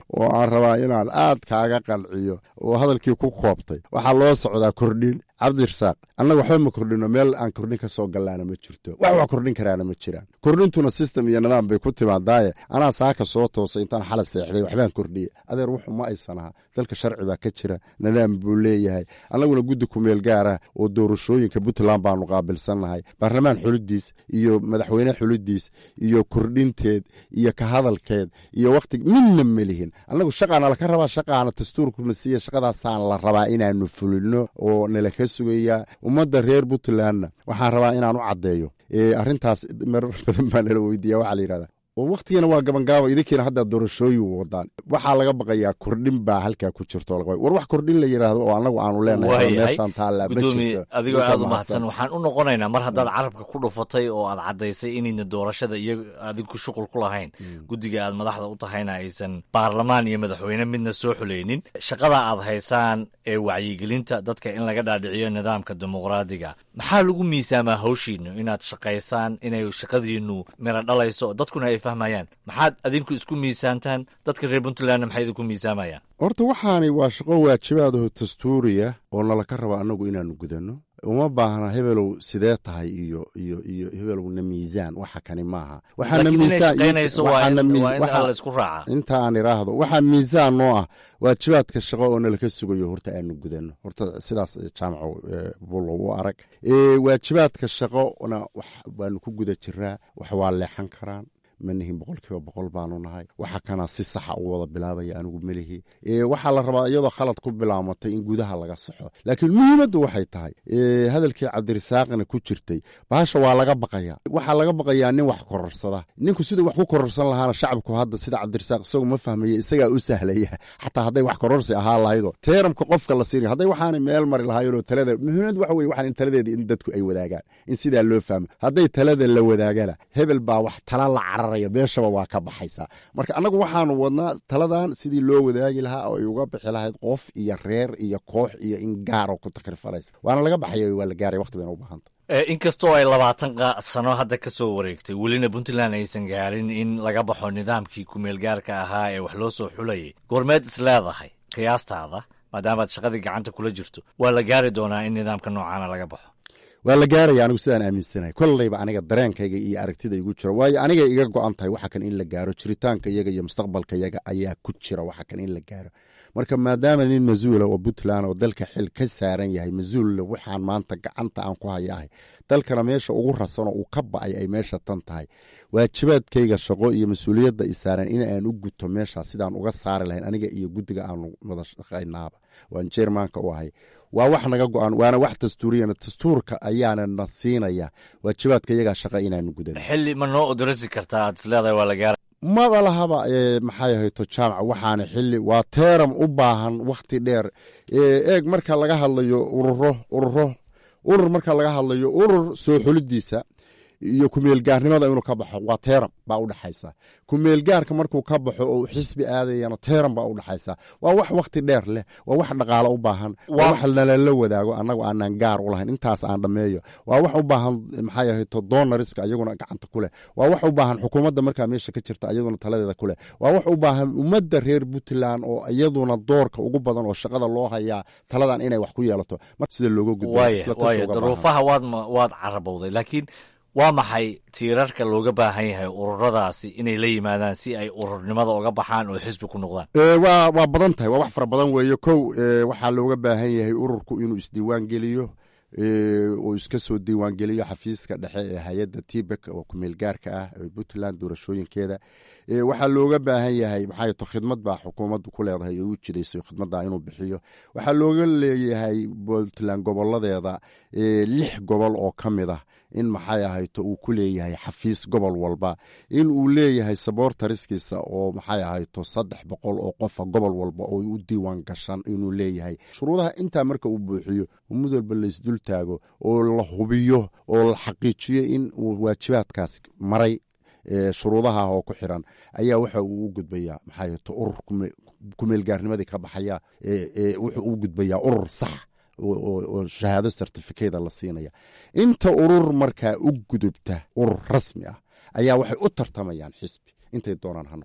S11: oo aan rabaa inaan aad kaaga qanciyo oo hadalkii ku koobtay waxaa loo socdaa kordhin cabdirasaaq annaga waxba ma kordhino meel aan kordhin ka soo gallaana ma jirto wax wax kordhin karaana ma jiraan kordhintuna system iyo nidaam bay ku timaadaaye anaa saaka soo toosay intaan xala seexday waxbaan kordhiyey adeer wuxu ma aysan aha dalka sharci baa ka jira nidaam buu leeyahay annaguna guddi kumeel gaara oo doorashooyinka puntland baanu qaabilsannahay baarlamaan xulidiis iyo madaxweyne xulidiis iyo kordhinteed iyo ka hadalkeed iyo wakhti midna melihin annagu shaqaana laka rabaa shaqaana dastuurkuna siiya shaqadaasaan la rabaa inaanu fulino oo nalaka sugayaa ummadda reer puntlandna waxaan rabaa inaan u caddeeyo arrintaas marar badan baa nala weydiiya waxaa la yidhahdaa oo wakhtigana waa gabangaabo idinkiina haddaa doorashooyin wadaan waxaa laga baqayaa kordhin baa halkaa ku jirto war wax kordhin la yidhaahdo oo annagu aanu leenahay meeshaan taallaa ma
S2: gudoomiye
S11: jirto
S2: adigoo aad u mahadsan waxaan u noqonaynaa mar haddaad carabka ku dhufatay oo aad caddaysay inayna doorashada iyo adinku shuqul ku lahayn guddiga aad madaxda u tahayna aysan baarlamaan iyo madaxweyne midna soo xulaynin shaqada aad haysaan ee wacyigelinta dadka in laga dhaadhiciyo nidaamka dimuqraadiga maxaa lagu miisaamaa hawshiinu inaad shaqaysaan inay shaqadiinu miro dhalayso dadkuna ay fahmayaan maxaad adinku isku miisaantaan dadka reer puntlandna maxay idinku miisaamayaan
S11: horta waxaani waa shaqo waajibaadaho dastuuriya oo nalaka raba annagu inaanu gudanno uma baahna hebelow sidee tahay iyo iyo iyo hebelowna miisaan waxa kani maaha waxaana
S2: Laakiin inay
S11: miisaan-
S2: shaqaynayso waa in-
S11: waxaana miis-
S2: waa in
S11: waxa-
S2: la isku raacaa.
S11: inta aan iraahdo waxaa miisaan noo ah waajibaadka shaqo oo nalaka sugayo horta aanu gudanno horta sidaas jaamaco eh, bulow u arag Eh, waajibaadka shaqona wax baanu ku guda jiraa wax waa leexan karaan manihin boqolkiiba boqol baanu nahay waxa kana si saxa u wada bilaabaya anigu melihi Eh, waxaa la rabaa iyadoo khalad ku bilaamatay in gudaha laga saxo laakiin muhiimaddu waxay tahay eh, hadalkii cabdirisaaqna ku jirtay bahasha waa laga baqaya waxaa laga baqayaa nin wax kororsada ninku siduu wax ku kororsan lahaana shacabku hadda sida cabdirisaaq isagu ma fahmaya isagaa u sahlaya xataa hadday wax kororsi ahaa lahaydo teeramka qofka la siinay hadday waxaanay meel mari lahaayeenoo talada muhiimad waxa weye waxaan in taladeeda in dadku ay wadaagaan in sidaa loo fahmo hadday talada la wadaagana hebel baa wax tala la cararaya meeshaba waa ka baxaysaa marka annagu waxaanu wadnaa taladan sidii loo wadaagi lahaa oo ay uga bixi lahayd qof iyo reer iyo koox iyo in gaaro ku takrifanaysa waana laga baxaya waa la gaaraya waqti bayna u baahanta
S2: Eh, inkastoo ay labaatan qa- sano hadda ka soo wareegtay welina puntland aysan gaarin in laga baxo nidaamkii kumeelgaarka ahaa ee wax loo soo xulayay goormeed is leedahay qiyaastaada maadaamaad shaqadii gacanta kula jirto waa la gaari doonaa in nidaamka noocaana laga baxo
S11: waa la gaaraya anigu sidaan aaminsanahay kolleyba aniga dareenkayga iyo aragtida igu jira waayo anigay iga go-an tahay waxa kan in la gaaro jiritaanka iyaga iyo mustaqbalka iyaga ayaa ku jira waxa kan in la gaaro marka maadaama nin mas-uula oo puntland oo dalka xil ka saaran yahay mas-uulla waxaan maanta gacanta aan ku hayahay dalkana meesha ugu rasanoo uu ka ba'ay ay meesha tan tahay waajibaadkayga shaqo iyo mas-uuliyadda i saaran in aan u guto meesha sidaan uga saari lahayn aniga iyo guddiga aanu wada shaqaynaaba waan jeermaanka u ahay waa wax naga go-an waana wax dastuuriyana dastuurka ayaana na siinaya waajibaadka iyagaa shaqa inaanu gudan
S2: xilli ma noo odrasi kartaa aad is leedahay waa la gaara
S11: maba lahaba ee, maxay ahayto jaamac waxaana xili waa teeram u baahan wakhti dheer ee, eeg marka laga hadlayo ururo ururo urur marka laga hadlayo urur soo xulidiisa iyo kumeelgaarnimada inuu ka baxo waa teeram baa u dhaxaysa kumeelgaarka markuu ka baxo oo xisbi aadayana teeram baa u dhaxaysa waa wax wakhti dheer leh waa wax dhaqaalo u baahan waa wax nalala wadaago annagu aanan gaar u lahayn intaas aan dhammeeyo waa wax u baahan maxay ahayto donoriska iyaguna gacanta ku leh waa wax u baahan xukuumadda markaa meesha ka jirta iyaduna taladeeda ku leh waa wax u baahan ummadda reer puntland oo iyaduna doorka ugu badan oo shaqada loo hayaa taladan inay wax ku yeelato mar sida looga gudbo
S2: waaya
S11: isla tashi
S2: waaya
S11: uga baahan.
S2: daruufaha waad ma- waad carabowday laakiin waa maxay tiirarka looga baahan yahay ururadaasi inay la yimaadaan si ay ururnimada uga baxaan oo xisbi ku noqdaan
S11: Ee, waa waa badan tahay waa wax fara badan weeye kow ee, waxaa looga baahan yahay ururku inuu isdiiwaan geliyo ee, oo iska soo diiwaan geliyo xafiiska dhexe ee hay-adda tibek oo kumeel gaarka ah ee puntland doorashooyinkeeda Ee, waxaa looga baahan yahay maxaa to khidmad baa xukuumaddu ku leedahay oo u jidayso khidmadda inuu bixiyo waxaa looga leeyahay puntland goboladeeda ee, lix gobol oo ka mid ah in maxay ahayto uu ku leeyahay xafiis gobol walba in uu leeyahay saboortariskiisa oo maxay ahayto saddex boqol oo qofa gobol walba oo u diiwaan gashan inuu leeyahay shuruudaha intaa marka uu buuxiyo mid walba laysdul taago oo la hubiyo oo la xaqiijiyo in uu waajibaadkaas maray ee, shuruudaha oo ku xiran ayaa waxa uu u gudbayaa maxay ahayto urur kume- kumeelgaarnimadii ka baxaya ee, ee, wuxuu u gudbayaa urur sax oo- oo oo shahaado certificada la siinaya inta urur markaa u gudubta urur rasmi ah ayaa waxay u tartamayaan xisbi intay doonaan ha noqdeen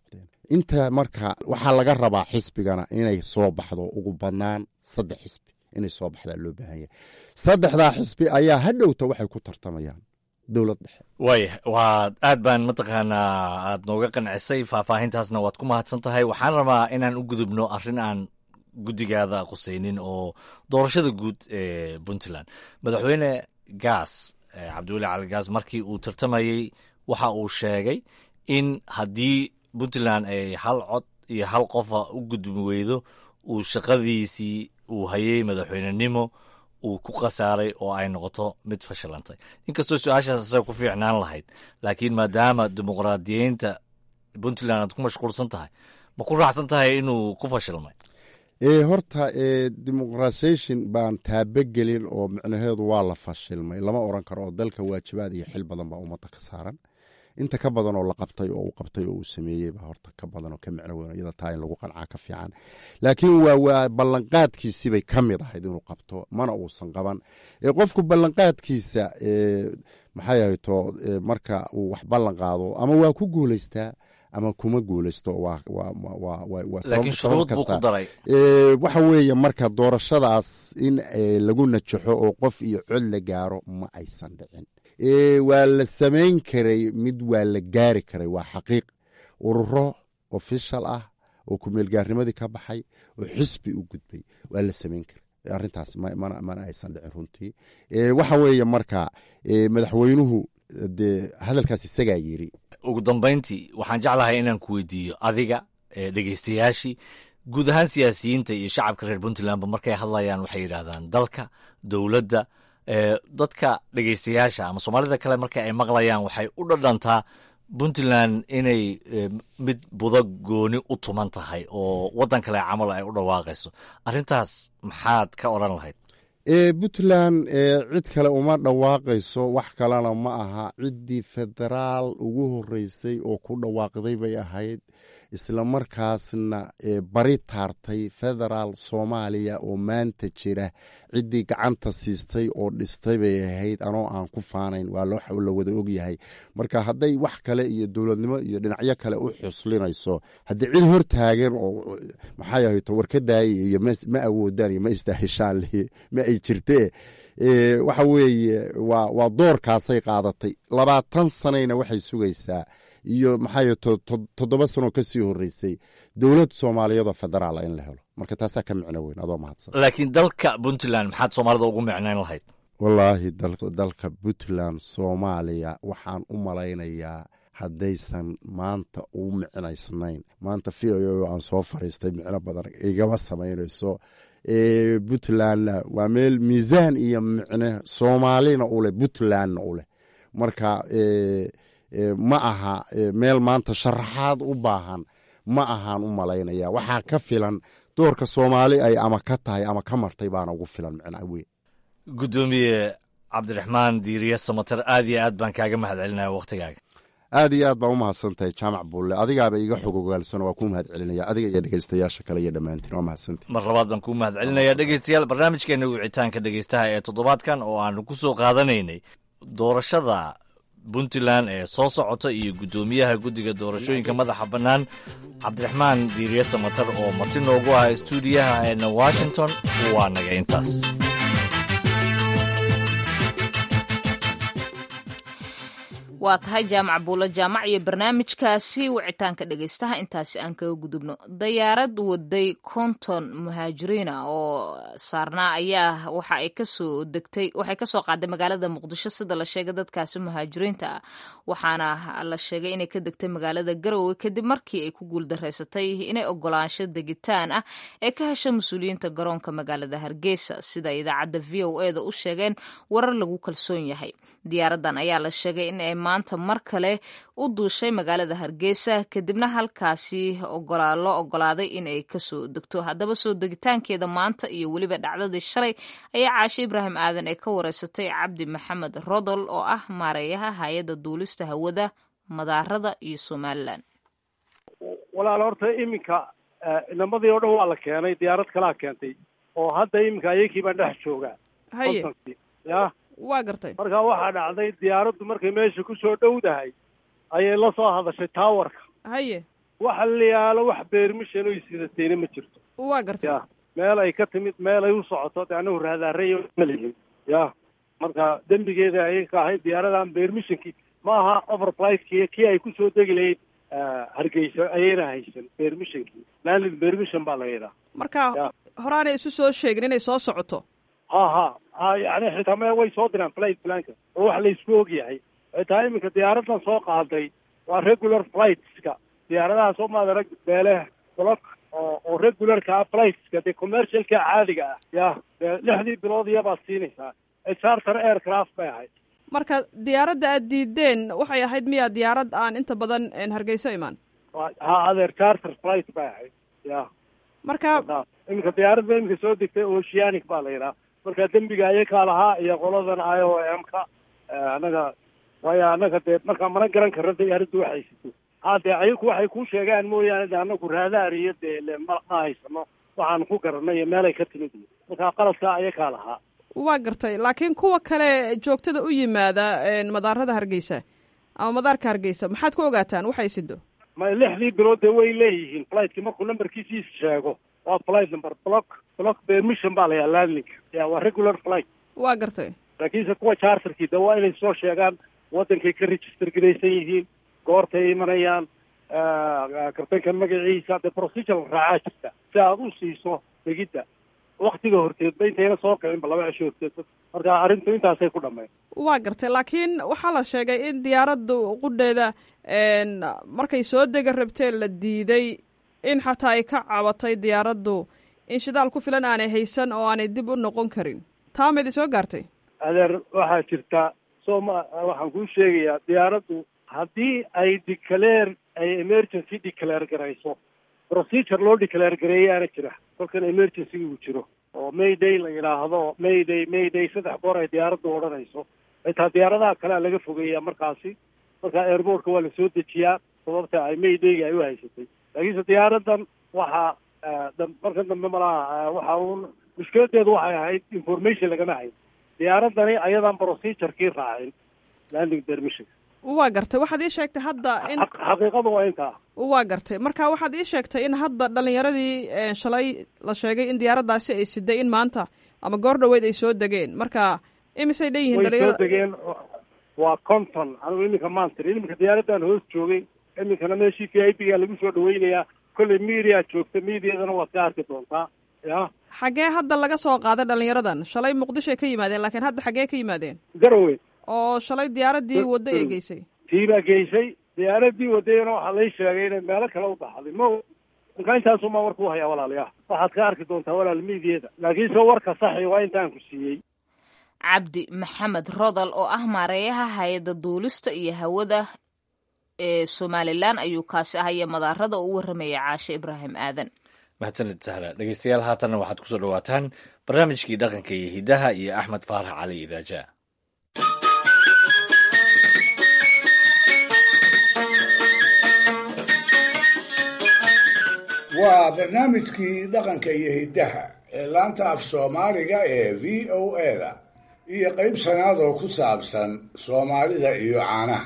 S11: inta marka waxaa laga rabaa xisbigana inay soo baxdo ugu badnaan saddex xisbi inay soo baxdaa loo baahan yahay saddexdaa xisbi ayaa hadhowta waxay ku tartamayaan dowlad dhexe
S2: waaya waa aad baan mataqaanaa aad nooga qancisay faahfaahintaasna waad ku mahadsan tahay waxaan rabaa inaan u gudubno arrin aan guddigaada qusaynin oo doorashada guud ee puntland madaxweyne gaas cabdiweli cali gaas markii uu tartamayey waxa uu sheegay in haddii puntland ay hal cod iyo hal qofa u gudbi weydo uu shaqadiisii uu hayay madaxweynenimo uu ku khasaaray oo ay noqoto mid fashilantay inkastoo su-aashaas asaga ku fiicnaan lahayd laakiin maadaama dimuqraadiyeynta puntland aad ku mashquulsan tahay ma ku raacsan tahay inuu ku fashilmay
S11: ee horta ee dimuqrasation baan taabogelin oo micnaheedu waa la fashilmay lama oran karo oo dalka waajibaad iyo xil badan baa ummadda ka saaran inta ka badan oo la qabtay oo uu qabtay oo uu sameeyey baa horta ka badan oo ka micno weyn iyada taa in lagu qancaa ka fiican laakiin waa waa ballanqaadkiisibay ka mid ahayd inuu qabto mana uusan qaban ee qofku ballanqaadkiisa ee maxay ahayto marka uu wax ballan qaado ama waa ku guulaystaa ama kuma guulaysto waxa weeye marka doorashadaas in lagu najaxo oo qof iyo cod la gaaro ma aysan dhicin waa la samayn karay mid waa la gaari karay waa xaqiiq ururo ofishal ah oo kumeelgaarnimadii ka baxay oo xisbi u gudbay waa la samayn karay arrintaas mana aysan dhicin runtii waxa weeye marka madaxweynuhu dee hadalkaas isagaa yiri
S2: ugu dambayntii waxaan jeclahay inaan ku weydiiyo adiga dhegeystayaashii guud ahaan siyaasiyiinta iyo shacabka reer puntlandba markay hadlayaan waxay yidhaahdaan dalka dowladda dadka dhegeystayaasha ama soomaalida kale marka ay maqlayaan waxay u dhadhantaa puntland inay mid budo gooni u tuman tahay oo waddan kale camal ay u dhawaaqayso arrintaas maxaad ka odran lahayd
S11: puntland cid kale uma dhawaaqayso wax kalena ma aha ciddii federaal ugu horeysay oo ku dhawaaqday bay ahayd isla markaasna bari taartay federaal soomaaliya oo maanta jira ciddii gacanta siistay oo dhistay bay ahayd anoo aan ku faanayn waa la wada ogyahay marka hadday wax kale iyo dowladnimo iyo dhinacyo kale u xuslinayso haddii cid hortaagan oo maxay ahayto warkadaaya iyo ma awoodaan iyo ma istaahishaan ma ay jirtee waxa weeye waa doorkaasay qaadatay labaatan sanayna waxay sugaysaa iyo maxay toddoba sanoo ka sii horeysay dowlad soomaaliyeedoo federaala in la helo marka taasaa ka micno weyn adoo mahadsan
S2: laakiin dalka puntland maxaad soomaalida ugu micnayn lahayd
S11: wallaahi dalka puntland soomaaliya waxaan u malaynayaa haddaysan maanta u micnaysnayn maanta v o aan soo fariistay micno badan igama samaynayso puntlandna waa meel miisaan iyo micne soomaalina uleh puntlandna u leh marka ma aha meel maanta sharaxaad u baahan ma ahaan u malaynaya waxaa ka filan doorka soomaali ay ama ka tahay ama ka martay baana ugu filan micnaa weyn
S2: guddoomiye cabdiraxmaan diiriye samater aad iyo aad baan kaaga mahad celinaya wakhtigaaga
S11: aad iyo aad baa u mahadsan tahay jaamac buulle adigaaba iga xog ogaalsan waa kuu mahad celinaya adiga iyo dhegeystayaasha kale iyo dhammaantiin waa mahadsantahy
S2: mar labaad baan kuu mahad celinaya dhegeystayaal barnaamijkeena wicitaanka dhegeystaha ee toddobaadkan oo aanu ku soo qaadanaynay doorashada puntland ee soo socota iyo guddoomiyaha guddiga doorashooyinka madaxa bannaan cabdiraxmaan diiriye samater oo marti noogu ah stuudiyaha eena washington waa naga intaas
S1: waa tahay jaamac buulo jaamac iyo barnaamijkaasi wicitaanka dhegeystaha intaasi aan kaga gudubno dayaarad waday konton muhaajiriina oo saarnaa ayaa waxa ay kasoo degtay waxay kasoo qaaday magaalada muqdisho sida la sheegay dadkaasi muhaajiriinta ah waxaana la sheegay inay ka degtay magaalada garowe kadib markii ay ku guuldareysatay inay ogolaansho degitaan ah ee ka hesha mas-uuliyiinta garoonka magaalada hargeysa sida idaacadda v o e da u sheegeen warar lagu kalsoon yahay diyaaradan ayaa la sheegay in ay maanta mar kale u duushay magaalada hargeysa kadibna halkaasi loo ogolaaday inay kasoo degto haddaba soo degitaankeeda maanta iyo weliba dhacdadii shalay ayaa caashe ibraahim aadan ee ka wareysatay cabdi maxamed rodol oo ah maareeyaha hay-adda duulista hawada madaarada iyo somalilan
S15: walaal horta iminka inamadii oo dhan waa la keenay diyaarad kalaa keentay oo hadda iminka ayakii baan dhex joogaa
S16: haye
S15: ya
S16: waa gartay
S15: marka waxaa dhacday diyaaraddu markay meesha ku soo dhowdahay ayay la soo hadashay taawarka
S16: haye
S15: waxa la yaalo wax beermishan oy sidatayna ma jirto
S16: waa gartay
S15: ya meel ay ka timid meel ay u socoto de anagu raadaaraya ma lihin ya marka dembigeeda ayay ka ahayd diyaaradan beermishankii ma aha overflightki kii ay kusoo degi lahayd hargeysa ayayna haysan beermishankii landed beermishan baa la yidhaha
S16: marka horaanay isu soo sheegin inay soo socoto
S15: ha ha ha yani xitaa me way soo diraan flight planka oo wax la isku og yahay xitaa iminka diyaaradan soo qaaday waa regular flightska diyaaradaha soo maadarag beele block oo oo regularka ah flightska dee commercialka caadiga ah ya dee lixdii bilood iyabaad siinaysaa charter aircraft bay ahayd
S16: marka diyaaradda aad diideen waxay ahayd miyaa diyaarad aan inta badan hargeyso imaan
S15: ha adeer charter flight bay ahayd ya
S16: marka
S15: iminka diyaaradda iminka soo degtay oceanic baa la yidhaha marka dembiga ayakaa lahaa iyo qoladan i o m ka anaga waayo anaga dee markaa mana garan karno diyaaraddu waxay sito ha dee ayaku waxay kuu sheegaan mooyaane de anagu raadaar iyo dee le ma ma haysano waxaan ku garanay iyo meelay ka timid marka qaladkaa ayakaa lahaa
S16: waa gartay laakiin kuwa kale joogtada u yimaada madaarada hargeysa ama madaarka hargeysa maxaad ku ogaataan waxay sido
S15: ma lixdii bilood dee way leeyihiin flightki markuu numberkiisii sheego waa flight number block block permission baa layaa landing ya waa regular flight
S16: waa gartay
S15: laakiinse kuwa charterkii de waa inay soo sheegaan wadankay ka register garaysan yihiin goortay imanayaan kartanka magaciisa dee procedure raacaa jirta si aad u siiso degidda waktiga horteedba intayna soo kicinba laba cisho horteed marka arrintu intaasay ku dhammayn
S16: waa gartay laakiin waxaa la sheegay in diyaaradda qudheeda markay soo dega rabteen la diiday in xataa ay ka cabatay diyaaraddu in shidaal ku filan aanay haysan oo aanay dib u noqon karin taa maidi soo gaartay
S15: adeer waxaa jirta soo ma waxaan kuu sheegayaa diyaaraddu haddii ay declare ay emergency declare garayso procedure loo declare gareeyaana jira kolkan emergency uu jiro oo mayday la yidhaahdo mayday mayday saddex goor ay diyaaraddu odhanayso xitaa diyaaradaha kalea laga fogeeyaa markaasi marka airportka waa lasoo dejiyaa sababta ay maydayga ay u haysatay laakiinse diyaaradan waxaa markan dambe malaha waxa uun mushkiladeedu waxay ahayd information lagama hayn diyaaradani ayadaan procedurekii raacin landing permission
S16: waa gartay waxaad ii sheegtay hadda in
S15: xaqiiqadu waa intaa
S16: waa gartay marka waxaad ii sheegtay in hadda dhalinyaradii shalay la sheegay in diyaaraddaasi ay siday in maanta ama goor dhaweyd ay soo degeen marka imisay leeyihiin
S15: way soo degeen waa conton anigu iminka maantir iminka diyaaradan hoos joogay iminkana meeshii v i p ga lagu soo dhaweynayaa kolley media joogta mediadana waad ka arki doontaa ya
S16: xaggee hadda laga soo qaaday dhalinyaradan shalay muqdishoay ka yimaadeen laakiin hadda xaggee ka yimaadeen
S15: garowe
S16: oo shalay diyaaradii wadday ay geysay
S15: tii baa geysay diyaaradii wadayana waxaa lay sheegay inay meelo kale u baxday ma marka intaasumaa warku hayaa walaalayaa waxaad ka arki doontaa walaal mediada laakiinse warka saxi waa intaan ku siiyey
S1: cabdi maxamed rodal oo ah maareeyaha hay-adda duulista iyo hawada ee somalilan ayuu kaasi ahaya madaarada oo u warramaya caashe ibraahim aadan
S2: mahadsanid sahla dhegeystayaal haatanna waxaad kusoo dhawaataan barnaamijkii dhaqanka iyo hidaha iyo axmed faarax cali idaaja
S4: waa barnaamijkii dhaqanka iyo hiddaha ee laanta af soomaaliga ee v o eda iyo qayb sanaad oo ku saabsan soomaalida iyo caanaha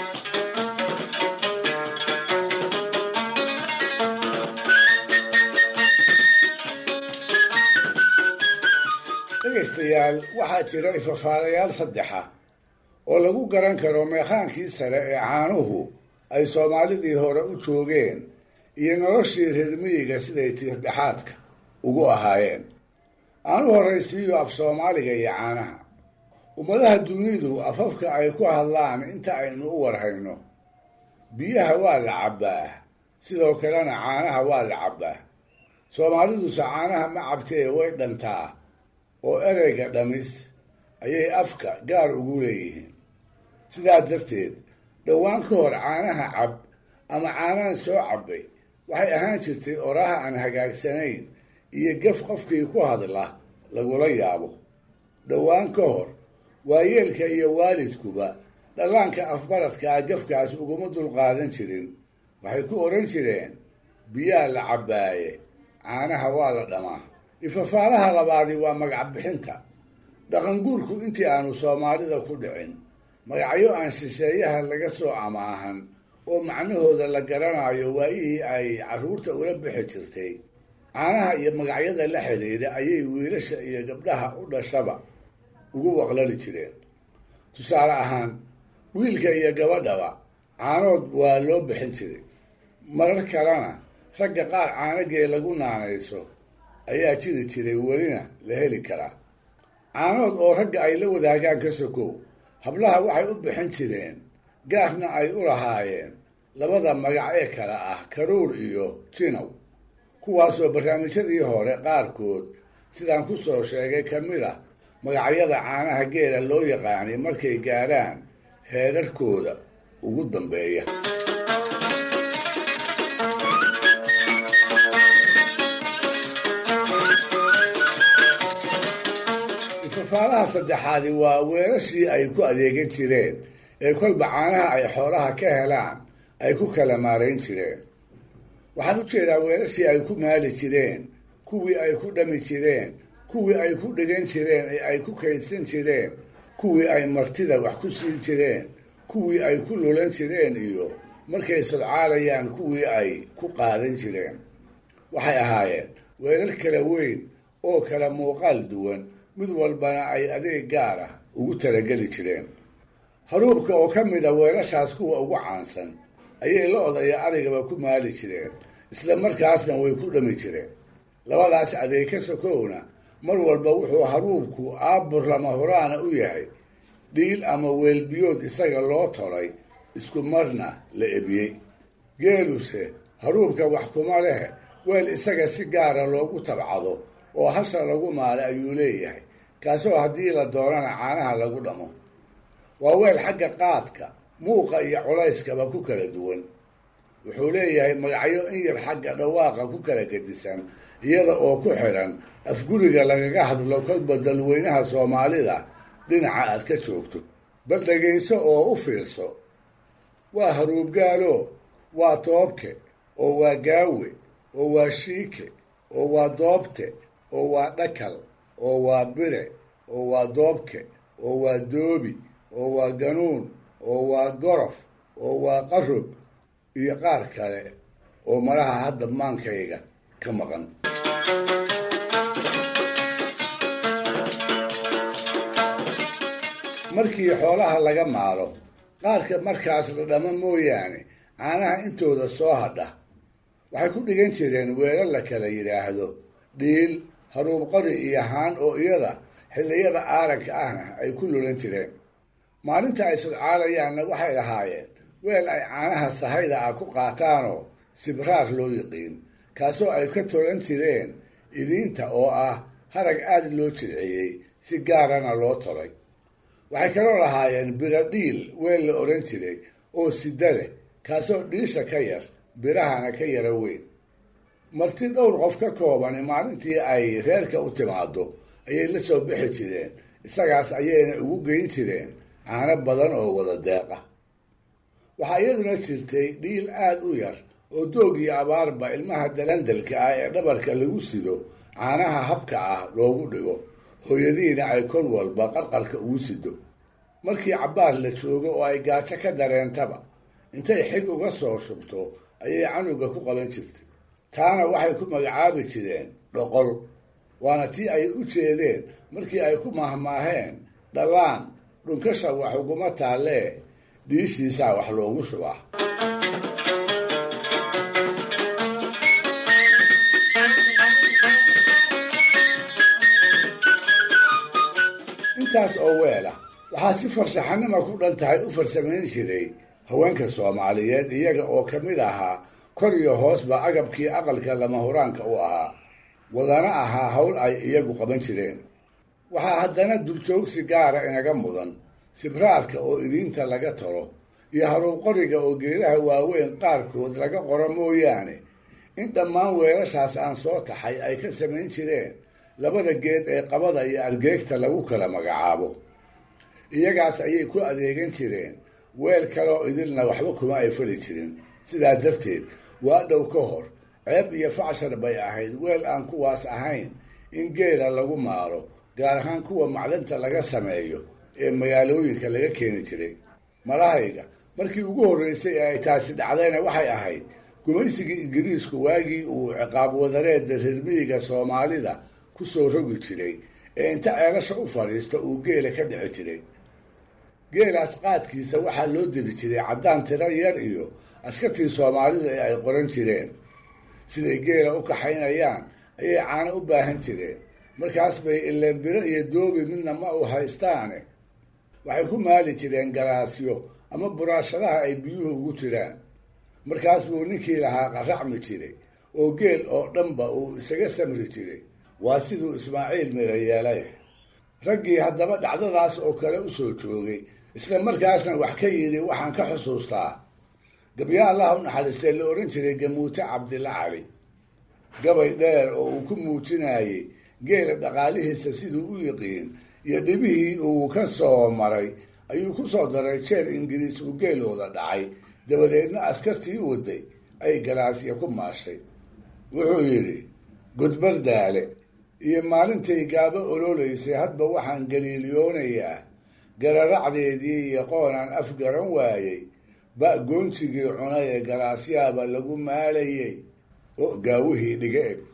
S4: dhegaystayaal waxaa jira ifafaalayaal saddexa oo lagu garan karo meekhaankii sare ee caanuhu ay soomaalidii hore u joogeen iyo noloshii reer miyiga siday tiirdhexaadka ugu ahaayeen aanu horraysiiyo af soomaaliga iyo caanaha ummadaha dunidu afafka ay ku hadlaan inta aynu u warhayno biyaha waa la cabbaa sidoo kalena caanaha waa la cabbaa soomaaliduse caanaha ma cabtee way dhantaa oo ereyga dhamis ayay afka gaar ugu leeyihiin sidaa darteed dhowaan ka hor caanaha cab ama caanahan soo cabbay waxay ahaan jirtay oraha aan hagaagsanayn iyo gaf qofkii ku hadla lagula yaabo dhowaan ka hor waayeelka iyo waalidkuba dhallaanka afbaradkaa gafkaas uguma dulqaadan jirin waxay ku odhan jireen biyaa la cabbaaye caanaha waa la dhamaa ifafaalaha labaadi waa magac bixinta dhaqanguurku intii aanu soomaalida ku dhicin magacyo aan shisheeyaha laga soo amaahan oo macnahooda la garanayo waayihii ay carruurta ula bixi jirtay caanaha iyo magacyada la xidhiidha ayay wiilasha iyo gabdhaha u dhashaba ugu waqlali jireen tusaale ahaan wiilka iyo gabadhaba caanood waa loo bixin jiray marar kalena ragga qaar caanagee lagu naanayso ayaa jiri jiray welina la heli karaa caanood oo ragga ay la wadaagaan ka sokow hablaha waxay u bixin jireen gaarna ay u lahaayeen labada magac ee kale ah karuur iyo jinow kuwaasoo barnaamijyadii hore qaarkood sidaan ku soo sheegay ka mid a magacyada caanaha geela loo yaqaanay markay gaarhaan heerarkooda ugu dambeeya ifafaalaha saddexaadi waa weerashii ay ku adeegan jireen ee kolba caanaha ay xoolaha ka helaan ay ku kala maarayn jireen waxaan u jeedaa weerashii ay ku maali jireen kuwii ay ku dhami jireen kuwii ay ku dhigan jireen ee ay ku kaydsan jireen kuwii ay martida wax ku siin jireen kuwii ay ku lulan jireen iyo markay sodcaalayaan kuwii ay ku qaadan jireen waxay ahaayeen weerar kala weyn oo kala muuqaal duwan mid walbana ay adeeg gaar ah ugu talageli jireen haruubka oo ka mid a weelashaas kuwa ugu caansan ayay lo-da iyo arigaba ku maali jireen isla markaasna way ku dhami jireen labadaas adeeg ka sokowna mar walba wuxuu haruubku aabur lama horaana u yahay dhiil ama weelbiyood isaga loo tolay isku marna la ebiyey geeluse haruubka wax kuma leh weel isaga si gaara loogu tabcado oo hasha lagu maalay ayuu leeyahay kaasoo haddii la doonana caanaha lagu dhamo waa weel xagga qaadka muuqa iyo culayskaba ku kala duwan wuxuu leeyahay magacyo in yar xagga dhawaaqa ku kala gedisan iyada oo ku xidhan afguriga lagaga hadlo kolba dalweynaha soomaalida dhinaca aad ka joogto bal dhegayso oo u fiirso waa haruubgaalo waa toobke oo waa gaawe oo waa shiike oo waa doobte oo waa dhakal oo waa bire oo waa doobke oo waa doobi oo waa ganuun oo waa gorof oo waa qarob iyo qaar kale oo malaha hadda maankayga ka maqan markii xoolaha laga maalo qaarka markaas la dhamo mooyaane caanaha intooda soo hadha waxay ku dhigan jireen weelal la kala yidhaahdo dhiil haruub qori iyo haan oo iyada xilliyada aaranka ahna ay ku lulan jireen maalinta ay sodcaalayaanna waxay lahaayeen weel ay caanaha sahayda ah ku qaataanoo sibraar loo yiqiin kaasoo ay ka tolan jireen idiinta oo ah harag aada loo jirciyey si gaarana loo tolay waxay kaloo lahaayeen biro dhiil weel la odhan jiray oo sida leh kaasoo dhiisha ka yar birahana ka yara weyn marti dhowr qof ka koobani maalintii ay reerka u timaado ayay la soo bixi jireen isagaas ayayna ugu geyn jireen caano badan oo wada deeqa waxaa iyaduna jirtay dhiil aada u yar oo doog iyo abaarba ilmaha dalandalka ah ee dhabarka lagu sido caanaha habka ah loogu dhigo hooyadiina ay kol walba qarqarka ugu sido markii cabbaar la joogo oo ay gaajo ka dareentaba intay xig uga soo shubto ayay canuga ku qaban jirtay taana waxay ku magacaabi jireen dhoqol waana tii ay u jeedeen markii ay ku mahmaaheen dhallaan dhunkasha wax uguma taallee dhiishiisaa wax loogu shubaa intaas oo weela waxaa si farshaxanima ku dhan tahay u farsamayn jiray haweenka soomaaliyeed iyaga oo ka mid ahaa kor iyo hoosba agabkii aqalka lama huraanka u ahaa wadana ahaa hawl ay iyagu qaban jireen waxaa haddana duljoogsi gaara inaga mudan sibraarka oo idiinta laga talo iyo haruuqoriga oo geedaha waaweyn qaarkood laga qoro mooyaane in dhammaan weelashaas aan soo taxay ay ka samayn jireen labada geed ee qabada iyo argeegta lagu kala magacaabo iyagaas ayay ku adeegan jireen weel kaleoo idilna waxba kuma ay fali jirin sidaa darteed waa dhow ka hor ceeb iyo facshar bay ahayd weel aan kuwaas ahayn in geela lagu maalo gaar ahaan kuwa macdanta laga sameeyo ee magaalooyinka laga keeni jiray malahayga markii ugu horreysay ee ay taasi dhacdayna waxay ahayd gumaysigii ingiriisku waagii uu ciqaab wadareedda reermiyiga soomaalida ku soo rogi jiray ee inta ceelasha u fadhiista uu geela ka dhici jiray geelaas qaadkiisa waxaa loo diri jiray caddaan tiro yar iyo askartii soomaalida ee ay qoran jireen siday geela u kaxaynayaan ayay caano u baahan jireen markaas bay ilenbiro iyo doobi midna ma u haystaane waxay ku maali jireen galaasyo ama buraashadaha ay biyuhu ugu jiraan markaas buu ninkii lahaa qaracmi jiray oo geel oo dhanba uu isaga samri jiray waa siduu ismaaciil mira yeelay raggii haddaba dhacdadaas oo kale u soo joogay isla markaasna wax ka yidhi waxaan ka xusuustaa gabya allaha u naxariistee la ohan jiray gamuute cabdilla cali gabay dheer oo uu ku muujinayey geela dhaqaalihiisa siduu u yiqiin iyo dhibihii uu ka soo maray ayuu ku soo daray jeer ingiriis uu geelooda dhacay dabadeedna askartii waday ay galaasya ku maashay wuxuu yidhi gudbar daale iyo maalintay gaabo ololaysay hadba waxaan galiiliyoonayaa gararacdeedii iyo qoonaan af garan waayey ba goontigii cunay ee galaasyaaba lagu maalayay oo gaawihii dhiga eg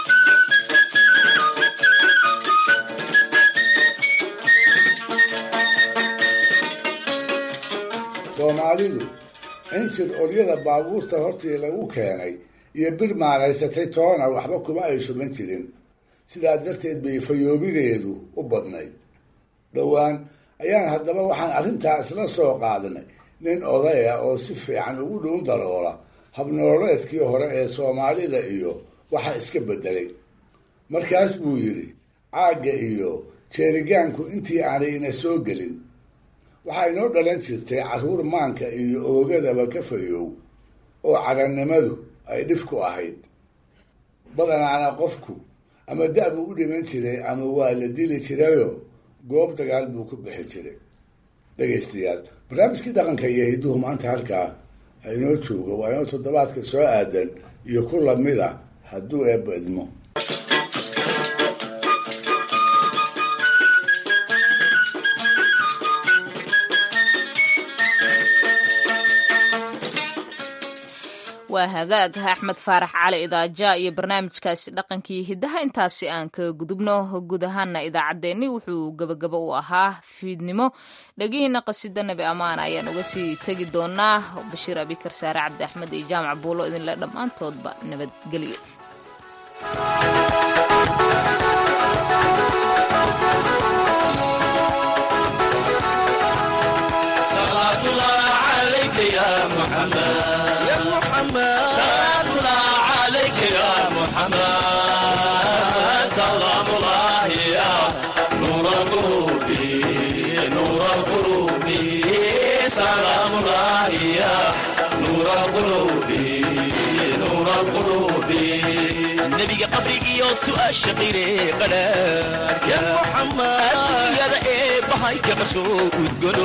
S4: soomaalidu injir olyada baabuurta hortii lagu keenay iyo bir maalaysatay toona waxba kuma ay shuban jirin sidaa darteed bay fayoobideedu u badnayd dhowaan ayaan haddaba waxaan arrintaa isla soo qaadnay nin odaya oo si fiican ugu dhuun daroola habnololeedkii hore ee soomaalida iyo waxa iska beddelay markaas buu yidhi caagga iyo jeerigaanku intii aanay ina soo gelin waxaa inoo dhalan jirtay carruur maanka iyo oogadaba ka fayoow oo carannimadu ay dhif ku ahayd badanaana qofku ama da- buu u dhiman jiray ama waa la dili jirayo goob dagaal buu ku bixi jiray dhegaystayaal barnaamijkii dhaqanka iyo hidduhu maanta halkaa ha inoo joogo waa inoo toddobaadka soo aadan iyo ku lamida hadduu eebba idmo
S1: waa hagaag axmed faarax cali idaaja iyo barnaamijkaasi dhaqankii hiddaha intaasi aan ka gudubno guud ahaana idaacaddeenni wuxuu gebagabo u ahaa fiidnimo dhegihiina qasida nabi ammaan ayaan uga sii tegi doonaa bashiir abikar saare cabdi axmed iyo jaamac buulo idinle dhammaantoodba nabadgelyo
S17: nebiga qabrigiyo su'aasha qire qadhaarka adduunyada ee bahayka qasho udgono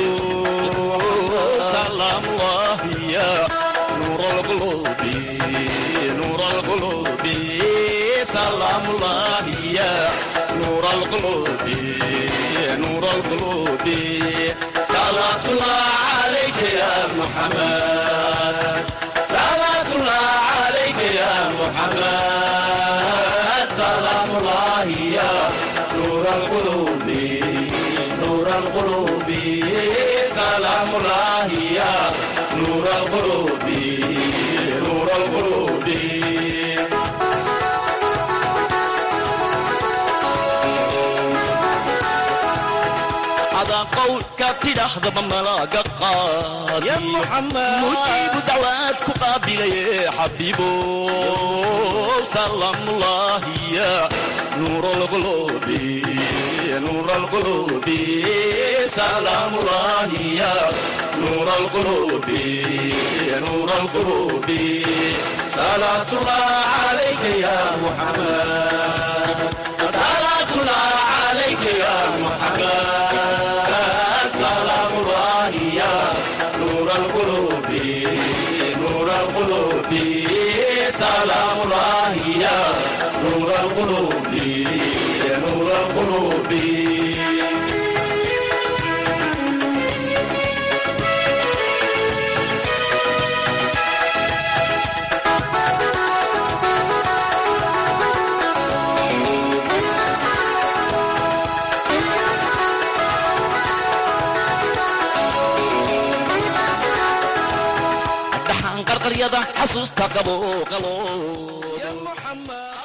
S17: salaamullahiya nuur alqulubi nuur alqulubi salaamullahiya nuur alqulubi nuur alqulubi salaatullah alayka ya muhammad salaatullah alayka ya محمد سلام الله يا نور القلوب نور القلوب سلام الله يا نور القلوب نور القلوب هذا قول كاتل أخذب ملاقى قاضي يا محمد مجيب دعواتك قابل يا حبيبو سلام الله يا نور القلوب نور القلوب سلام الله يا نور القلوب نور القلوب صلاة الله عليك يا محمد صلاة الله عليك يا محمد سلام الله يا نور القلوب نور القلوب سلام الله يا نور القلوب نور القلوب qarqaryada xasuusta qabo qaloodo